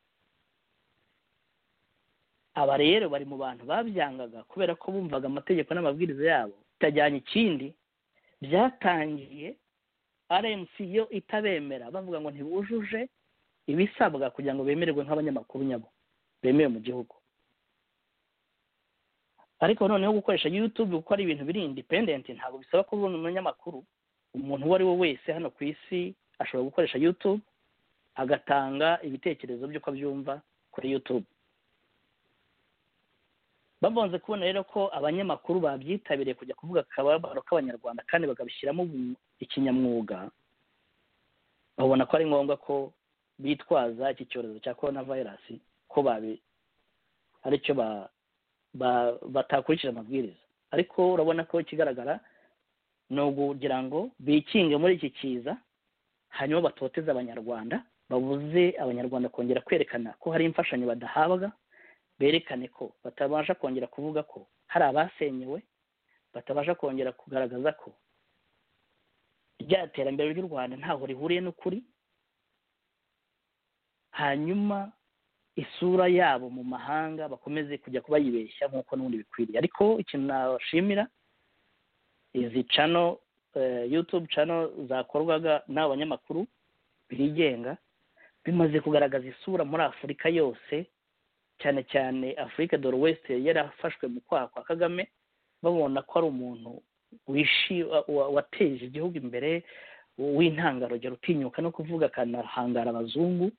aba rero bari mu bantu babyangaga kubera ko bumvaga amategeko n'amabwiriza yabo bitajyanye ikindi byatangiye rmc yo itabemera bavuga ngo ntibujuje ibisabwa kugira ngo bemererwe nk'abanyamakuru nyabo bemewe mu gihugu ariko noneho gukoresha yutube kuko ari ibintu biri indipendenti ntabwo bisaba ko ubona umunyamakuru umuntu uwo ari we wese hano ku isi ashobora gukoresha yutube agatanga ibitekerezo by'uko abyumva kuri yutube babanze kubona rero ko abanyamakuru babyitabiriye kujya kuvuga akababaro k'abanyarwanda kandi bakabishyiramo ikinyamwuga babona ko ari ngombwa ko bitwaza iki cyorezo cya korona vayirasi ko babi aricyo batakurikije amabwiriza ariko urabona ko ikigaragara ni ukugira ngo bikinge muri iki kiza hanyuma batoteze abanyarwanda babuze abanyarwanda kongera kwerekana ko hari imfashanyo badahabwa berekane ko batabasha kongera kuvuga ko hari abasenyewe batabasha kongera kugaragaza ko rya terambere ry'u rwanda ntaho rihuriye n'ukuri hanyuma isura yabo mu mahanga bakomeze kujya kubayibeshya nk'uko n'ubundi bikwiriye ariko ikintu nashimira izi cano yutube cano zakorwaga n'aba banyamakuru bigenga bimaze kugaragaza isura muri afurika yose cyane cyane afurika dore wese yarafashwe mu kwaha kwa kagame babona ko ari umuntu wateje igihugu imbere w'intangarugero utinyuka no kuvuga akanahangara abazungu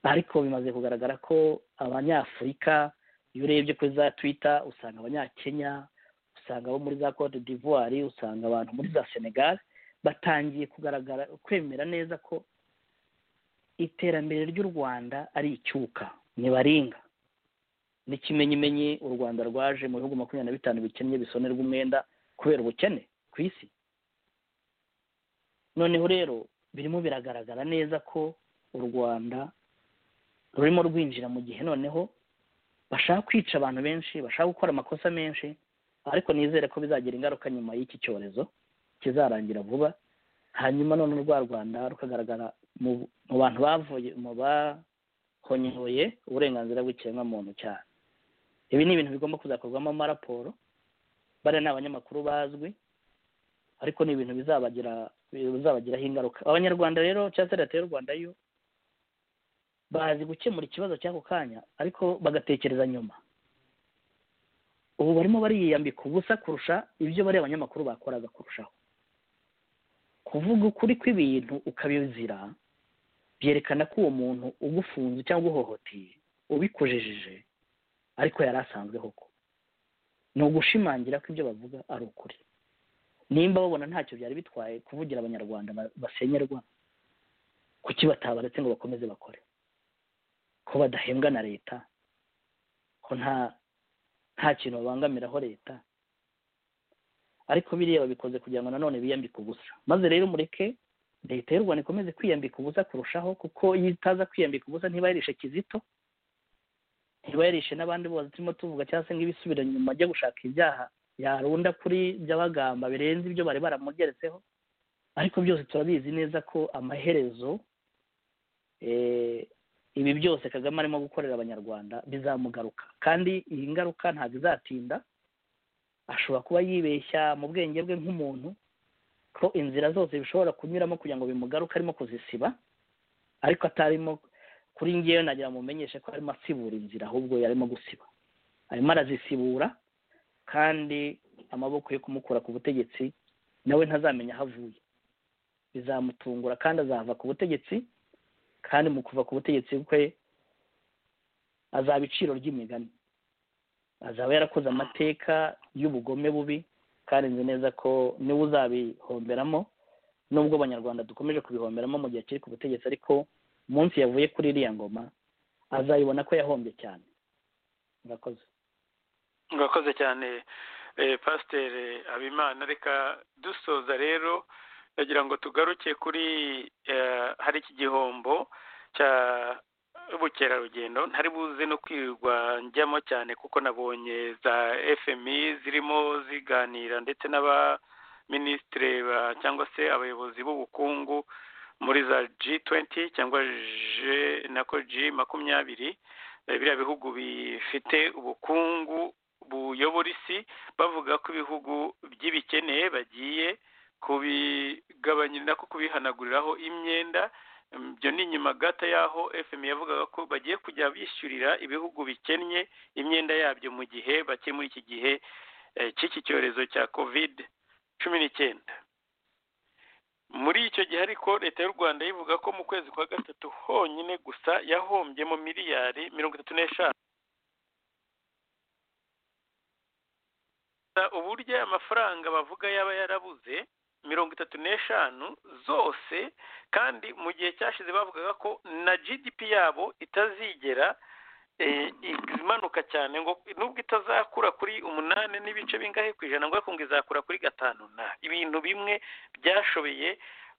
ariko bimaze kugaragara ko abanyafurika iyo urebye kuri za twita usanga abanyakenya usanga abo muri za cote d'ivoire usanga abantu muri za senegal batangiye kugaragara kwemera neza ko iterambere ry'u rwanda ari icyuka ntibaringa n'ikimenyimenyi u rwanda rwaje mu bihugu makumyabiri na bitanu bikennye bisonerwa umwenda kubera ubukene ku isi noneho rero birimo biragaragara neza ko u rwanda rurimo rwinjira mu gihe noneho bashaka kwica abantu benshi bashaka gukora amakosa menshi ariko nizere ko bizagira ingaruka nyuma y'iki cyorezo kizarangira vuba hanyuma none rwa rwanda rukagaragara mu bantu bavuye mu bahonyoye uburenganzira bw'ikiremwamuntu cyane ibi ni ibintu bigomba kuzakorwamo amaraporo bariya ni abanyamakuru bazwi ariko ni ibintu bizabagira bizabagiraho ingaruka abanyarwanda rero cyangwa se leta y'u rwanda yo bazi gukemura ikibazo cy'ako kanya ariko bagatekereza nyuma ubu barimo bariyambika ubusa kurusha ibyo bariya abanyamakuru bakoraga kurushaho kuvuga ukuri kw'ibintu ukabizira byerekana ko uwo muntu ugufunze cyangwa uhohoteye ubikujejeje ariko yari asanzweho ko ni ugushimangira ko ibyo bavuga ari ukuri nimba babona ntacyo byari bitwaye kuvugira abanyarwanda basenyerwa kuki batabaretse ngo bakomeze bakore ko badahembwa na leta ko nta nta kintu babangamiraho leta ariko biriya babikoze kugira ngo nanone biyambike ubusa maze rero mureke leta y'u rwanda ikomeze kwiyambika ubusa kurushaho kuko iyo itaza kwiyambika ubusa ntibayirishe kizito ntibayirishe n'abandi bose turimo tuvuga cyangwa se ngo ibisubire nyuma ajya gushaka ibyaha yarunda kuri by'abagamba birenze ibyo bari baramugeretseho ariko byose turabizi neza ko amaherezo ibi byose kagame arimo gukorera abanyarwanda bizamugaruka kandi iyi ngaruka ntabwo izatinda ashobora kuba yibeshya mu bwenge bwe nk'umuntu ko inzira zose bishobora kunyuramo kugira ngo bimugaruke arimo kuzisiba ariko atarimo kuri ngewe nagira mumenyeshe ko arimo asibura inzira ahubwo yarimo gusiba arimo arazisibura kandi amaboko yo kumukura ku butegetsi nawe ntazamenya aho avuye bizamutungura kandi azava ku butegetsi kandi mu kuva ku butegetsi bwe azaba iciro ry'imigani azaba yarakoze amateka y'ubugome bubi kandi nzi neza ko niwe uzabihomberamo nubwo abanyarwanda dukomeje kubihomberamo mu gihe kiri ku butegetsi ariko munsi yavuye kuri iriya ngoma azayibona ko yahombye cyane murakoze murakoze cyane pasiteri habimana reka dusoza rero ndagira ngo tugaruke kuri hari iki gihombo cya ubukerarugendo ntari buze no njyamo cyane kuko nabonye za fmi zirimo ziganira ndetse n'abaminisitire cyangwa se abayobozi b'ubukungu muri za G20 cyangwa nako G makumyabiri biriya bihugu bifite ubukungu buyobora isi bavuga ko ibihugu by'ibikene bagiye kubigabanyira ko kubihanaguriraho imyenda ibyo ni nyuma gato y'aho fm yavugaga ko bagiye kujya bishyurira ibihugu bikennye imyenda yabyo mu gihe bake muri iki gihe cy'iki cyorezo cya covid cumi n'icyenda muri icyo gihe ariko leta y'u rwanda ivuga ko mu kwezi kwa gatatu honyine gusa yahombyemo miliyari mirongo itatu n'eshanu uburyo aya mafaranga bavuga yaba yarabuze mirongo itatu n'eshanu zose kandi mu gihe cyashize bavugaga ko na gdp yabo itazigera imanuka cyane ngo nubwo itazakura kuri umunani n'ibice bingahe ku ijana ngo ngo izakura kuri gatanu na ibintu bimwe byashobeye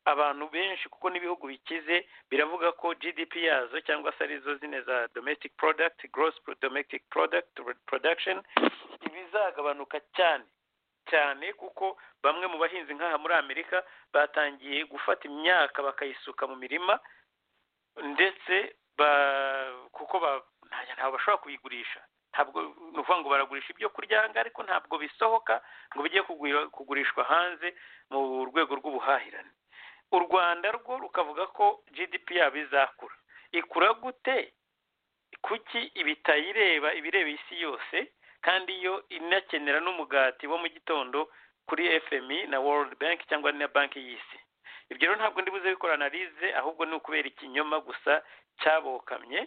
abantu benshi kuko n'ibihugu bikize biravuga ko gdp yazo cyangwa se arizo zine za domestic product gross domestic product production ibizagabanuka cyane cyane kuko bamwe mu bahinzi nk'aha muri amerika batangiye gufata imyaka bakayisuka mu mirima ndetse kuko ntabwo bashobora kubigurisha ntabwo ni ukuvuga ngo baragurisha ibyo kurya aha ariko ntabwo bisohoka ngo bijye kugurishwa hanze mu rwego rw'ubuhahirane u rwanda rwo rukavuga ko gdp yabo izakura ikura gute kuki ibitayireba ibireba isi yose kandi iyo inakenera n'umugati wo mu gitondo kuri fmi na world bank cyangwa na banki y'isi ibyo rero ntabwo ndibuze bikora analize ahubwo ni ukubera ikinyoma gusa cyabokamye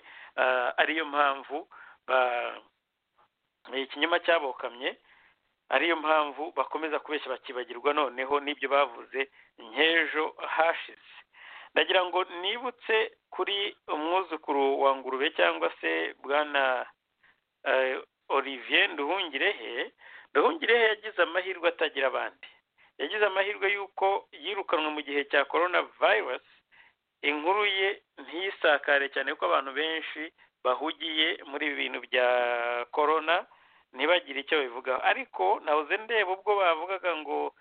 ariyo mpamvu ikinyoma cyabokamye ariyo mpamvu bakomeza kubeshya bakibagirwa noneho n'ibyo bavuze nk'ejo hashize ndagira ngo nibutse kuri umwuzukuru wa ngurube cyangwa se bwana olivier nduhungirehe nduhungirehe yagize amahirwe atagira abandi yagize amahirwe y'uko yirukanwe mu gihe cya korona virusi inkuru ye ntiyisakare cyane kuko abantu benshi bahugiye muri ibi bintu bya korona ntibagire icyo babivugaho ariko nahoze ndeba ubwo bavugaga ngo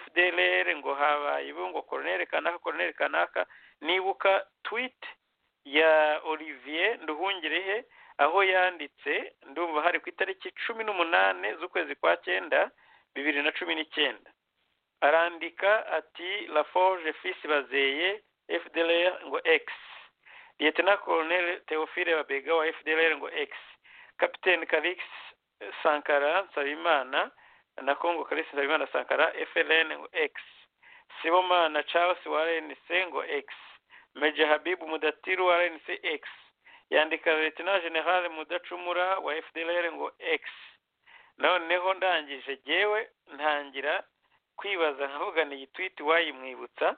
fdrr ngo habaye ngo koronere kanaka koronere kanaka nibuka twit ya olivier nduhungirehe aho yanditse ndumva hari ku itariki cumi n'umunani z'ukwezi kwa cyenda bibiri na cumi n'icyenda arandika ati la forge fisi bazeye fdr ngo x liyetena koroneri teofile babega wa fdr ngo x kapitene karix sankara nsabimana na kongo kalisi nsabimana sankara frn ngo x sibomana charles wa rnc ngo x meja habibu mudatiru wa rnc x yandika retina general mudacumura wa fdlr ngo x noneho ndangije yewe ntangira kwibaza nkavuga ni iyi twiti wayimwibutsa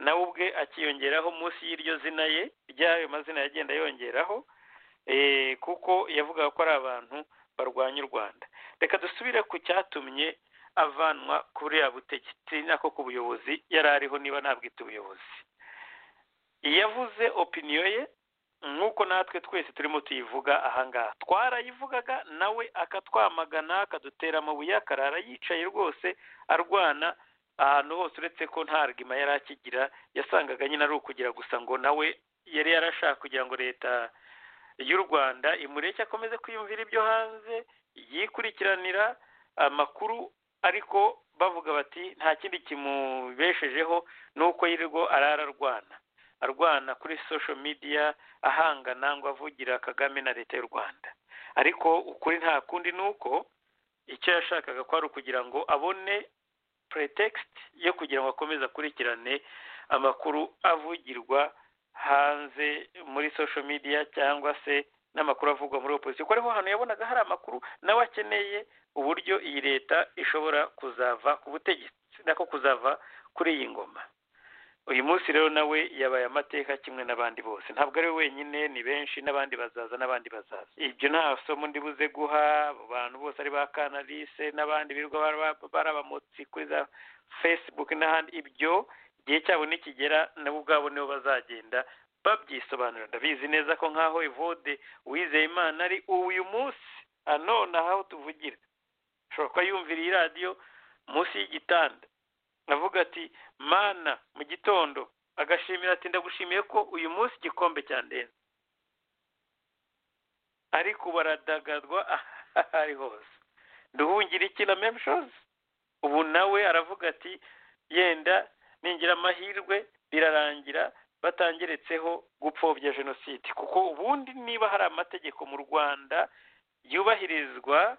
nawe ubwe akiyongeraho munsi y'iryo zina ye ry'ayo mazina yagenda yongeraho kuko yavugaga ko ari abantu barwanya u rwanda reka dusubire ku cyatumye avanwa kuri butegetsi nako ku buyobozi yari ariho niba ntabwite ubuyobozi yavuze opiniyo ye nk'uko natwe twese turimo tuyivuga ahangaha twarayivugaga nawe akatwamagana akadutera amabuye akarara yicaye rwose arwana ahantu hose uretse ko nta rwima yari akigira yasangaga nyine ari ukugira gusa ngo nawe yari yarashaka kugira ngo leta y'u rwanda imureke akomeze kwiyumvira ibyo hanze yikurikiranira amakuru ariko bavuga bati nta kindi kimubeshejeho ni uko yirirwa arara arwana arwana kuri social media ahangana ngo avugira kagame na leta y'u rwanda ariko ukuri nta kundi ni uko icyo yashakaga kwari ukugira ngo abone pretext yo kugira ngo akomeze akurikirane amakuru avugirwa hanze muri social media cyangwa se n'amakuru avugwa muri opposition kuko ariho hantu yabonaga hari amakuru nawe akeneye uburyo iyi leta ishobora kuzava ku butegetsi nako kuzava kuri iyi ngoma uyu munsi rero nawe yabaye amateka kimwe n'abandi bose ntabwo ari we wenyine ni benshi n'abandi bazaza n'abandi bazaza ibyo nta somo ndibuze guha abantu bose ari ba kanalise n'abandi birirwa barabamotsi kuri za facebook n'ahandi ibyo igihe cyabo nikigera nabo ubwabo nibo bazagenda babyisobanura ndabizi neza ko nk'aho evode uwizeye imana ari uyu munsi anone aho tuvugira ashobora kuba yumvira iyi radiyo munsi y'igitanda avuga ati mana mu gitondo agashimira ati ndagushimiye ko uyu munsi igikombe cyandenze ariko baradagadwa aha ari hose duhungire iki na memushozi ubu nawe aravuga ati yenda ningira amahirwe birarangira batangeretseho gupfobya jenoside kuko ubundi niba hari amategeko mu rwanda yubahirizwa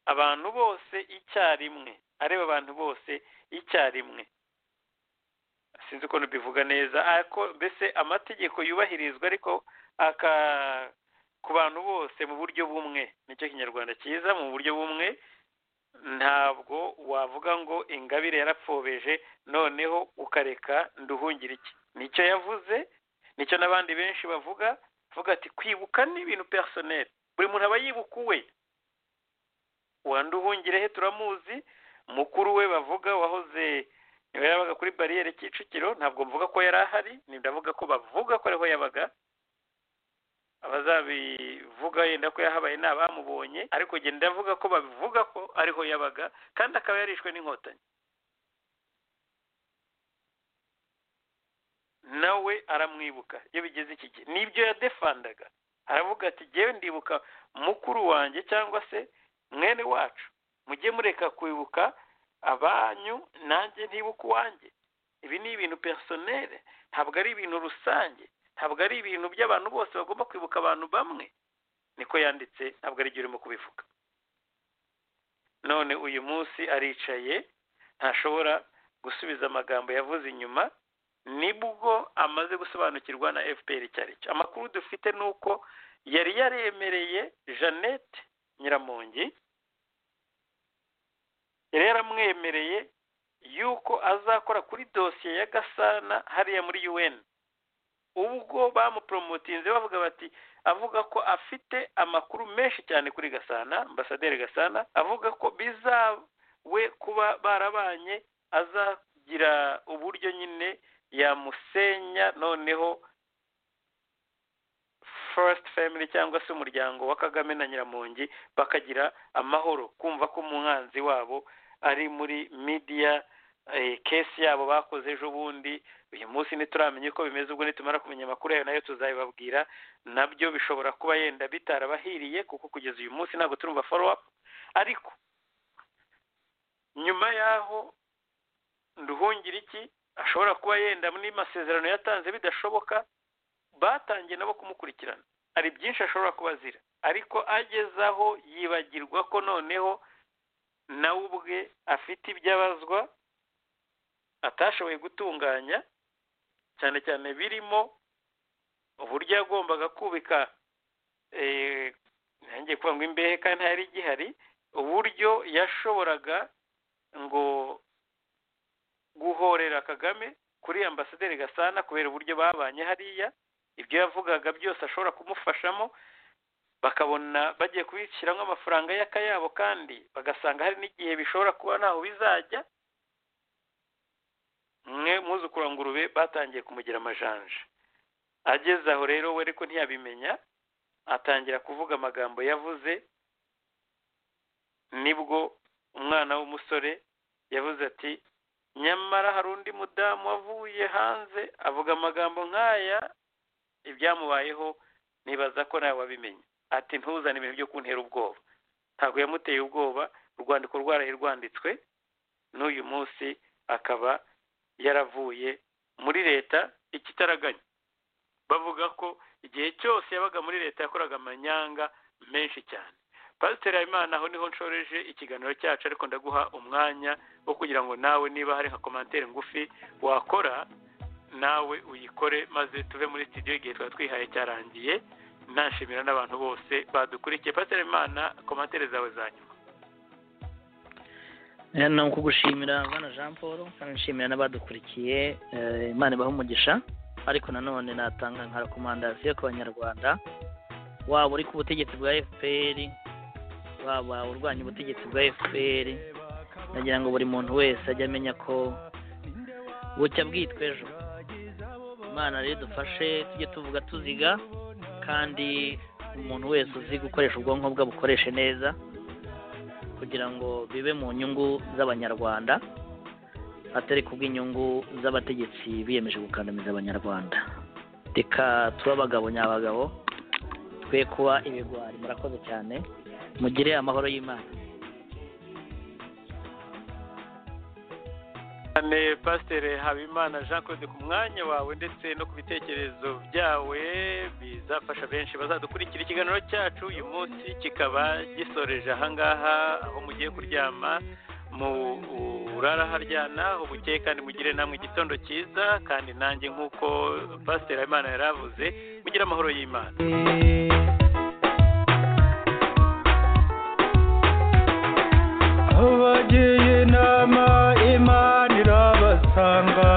abantu bose icyarimwe areba abantu bose icyarimwe sinzi uko ntubivuga neza ariko mbese amategeko yubahirizwa ariko aka ku bantu bose mu buryo bumwe nicyo kinyarwanda cyiza mu buryo bumwe ntabwo wavuga ngo ingabire yarapfobeje noneho ukareka nduhungire iki nicyo yavuze nicyo n'abandi benshi bavuga bavuga ati kwibuka ni ibintu personel buri muntu aba yibuka uwe wanduhungire he turamuzi mukuru we bavuga wahoze niba yabaga kuri bariyeri kicukiro ntabwo mvuga ko yari ahari ndavuga ko bavuga ko ariho yabaga abazabivuga yenda ko yahabaye ni abamubonye ariko genda avuga ko babivuga ko ariho yabaga kandi akaba yarishwe n'inkotanyi nawe aramwibuka iyo bigeze iki gihe n'ibyo yadefandaga aravuga ati ngewe ndibuka mukuru wanjye cyangwa se mwene wacu mujye mureka kwibuka abanyu nanjye ntibuka uwanjye ibi ni ibintu personere ntabwo ari ibintu rusange ntabwo ari ibintu by'abantu bose bagomba kwibuka abantu bamwe niko yanditse ntabwo ari urimo kubivuga none uyu munsi aricaye ntashobora gusubiza amagambo yavuze inyuma nibwo amaze gusobanukirwa na fpr cyari cyo amakuru dufite ni uko yari yaremereye jeannette nyiramongi yari yaramwemereye yuko azakora kuri dosiye ya gasana hariya muri un ubwo bamuporomotinze bavuga bati avuga ko afite amakuru menshi cyane kuri gasana ambasaderi gasana avuga ko bizawe kuba barabanye azagira uburyo nyine yamusenya noneho first family cyangwa se umuryango wa kagame na nyiramongi bakagira amahoro kumva ko umwanzi wabo ari muri media kesi yabo bakoze ejo bundi uyu munsi ntituramenye uko bimeze ubwo nitumara kumenya amakuru yayo nayo tuzabibabwira nabyo bishobora kuba yenda bitarabahiriye kuko kugeza uyu munsi ntabwo turumva folo apu ariko nyuma y'aho nduhungire iki ashobora kuba yenda n'amasezerano yatanze bidashoboka batangiye nabo kumukurikirana hari byinshi ashobora kuba azira ariko ageze aho yibagirwa ko noneho nawe ubwe afite ibyo abazwa atashoboye gutunganya cyane cyane birimo uburyo yagombaga kubika ntangiye kuvuga ngo imbehe kandi ntihari gihari uburyo yashoboraga ngo guhorera kagame kuri ambasaderi gasana kubera uburyo babanye hariya ibyo yavugaga byose ashobora kumufashamo bakabona bagiye kubishyiramo amafaranga y'akayabo kandi bagasanga hari n'igihe bishobora kuba ntaho bizajya mwe ngurube batangiye kumugira amajanja ageze aho rero we ariko ntiyabimenya atangira kuvuga amagambo yavuze nibwo umwana w'umusore yavuze ati nyamara hari undi mudamu wavuye hanze avuga amagambo nk'aya ibyamubayeho nibaza ko nawe wabimenya ati ntuzane ibintu byo kuntera ubwoba ntabwo yamuteye ubwoba urwandiko rwaraye rwanditswe n'uyu munsi akaba yaravuye muri leta ikitaraganya bavuga ko igihe cyose yabaga muri leta yakoraga amanyanga menshi cyane pasiteri habimana aho niho nshoreje ikiganiro cyacu ariko ndaguha umwanya wo kugira ngo nawe niba hari nka komantere ngufi wakora nawe uyikore maze tuve muri sitidiyo igihe tuba twihaye cyarangiye nashimira n'abantu bose badukurikiye pasiteri habimana komantere zawe za nyuma ni ukugushimira bwana jean paul nshimira n'abadukurikiye imana ibaha umugisha ariko nanone natanga nka rekomandasiyo ku banyarwanda waba uri ku butegetsi bwa fpr waba urwanya ubutegetsi bwa fpr nagira ngo buri muntu wese ajye amenya ko bucya bwitwa ejo imana rero dufashe tujye tuvuga tuziga kandi umuntu wese uzi gukoresha ubwonko bwe bukoreshe neza kugira ngo bibe mu nyungu z'abanyarwanda atari kubw'inyungu z'abategetsi biyemeje gukandamiza abanyarwanda reka tuba abagabo nyabagabo twe kuba ibigwari murakoze cyane mugire amahoro y'imana cyane pasiteri habimana jean claude ku mwanya wawe ndetse no ku bitekerezo byawe bizafasha benshi bazadukurikira ikiganiro cyacu uyu munsi kikaba gisoreje ahangaha aho mugiye kuryama murara haryana ubukeye kandi mugire namwe igitondo cyiza kandi nanjye nk'uko pasiteri habimana yari avuze mugire amahoro y'imana abagiye inama imana irabasanga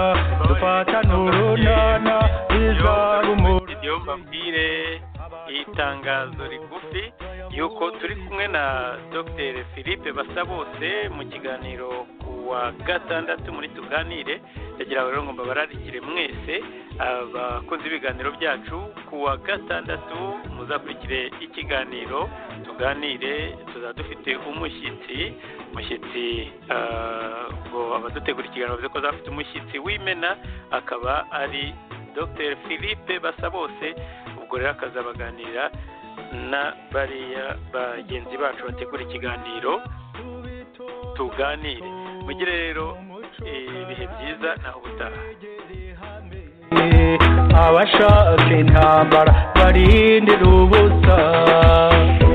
dufatane urunana izaba umuntu iyo mbabwire itangazo rigufi yuko turi kumwe na dr philippe basabose mu kiganiro ku wa gatandatu muri tuganire ndagira rero ngo mbabararikire mwese abakunze ibiganiro byacu ku wa gatandatu muzakurikire ikiganiro tuganire tuzaba dufite umushyitsi umushyitsi ngo abadutegura ikiganiro bavuze ko azafite umushyitsi w'imena akaba ari dr philippe basabose ubwo rero akazabaganira na bariya bagenzi bacu bategura ikiganiro tuganire mugire rero ibihe byiza naho ubutaha abashaka intambara barindira ubusa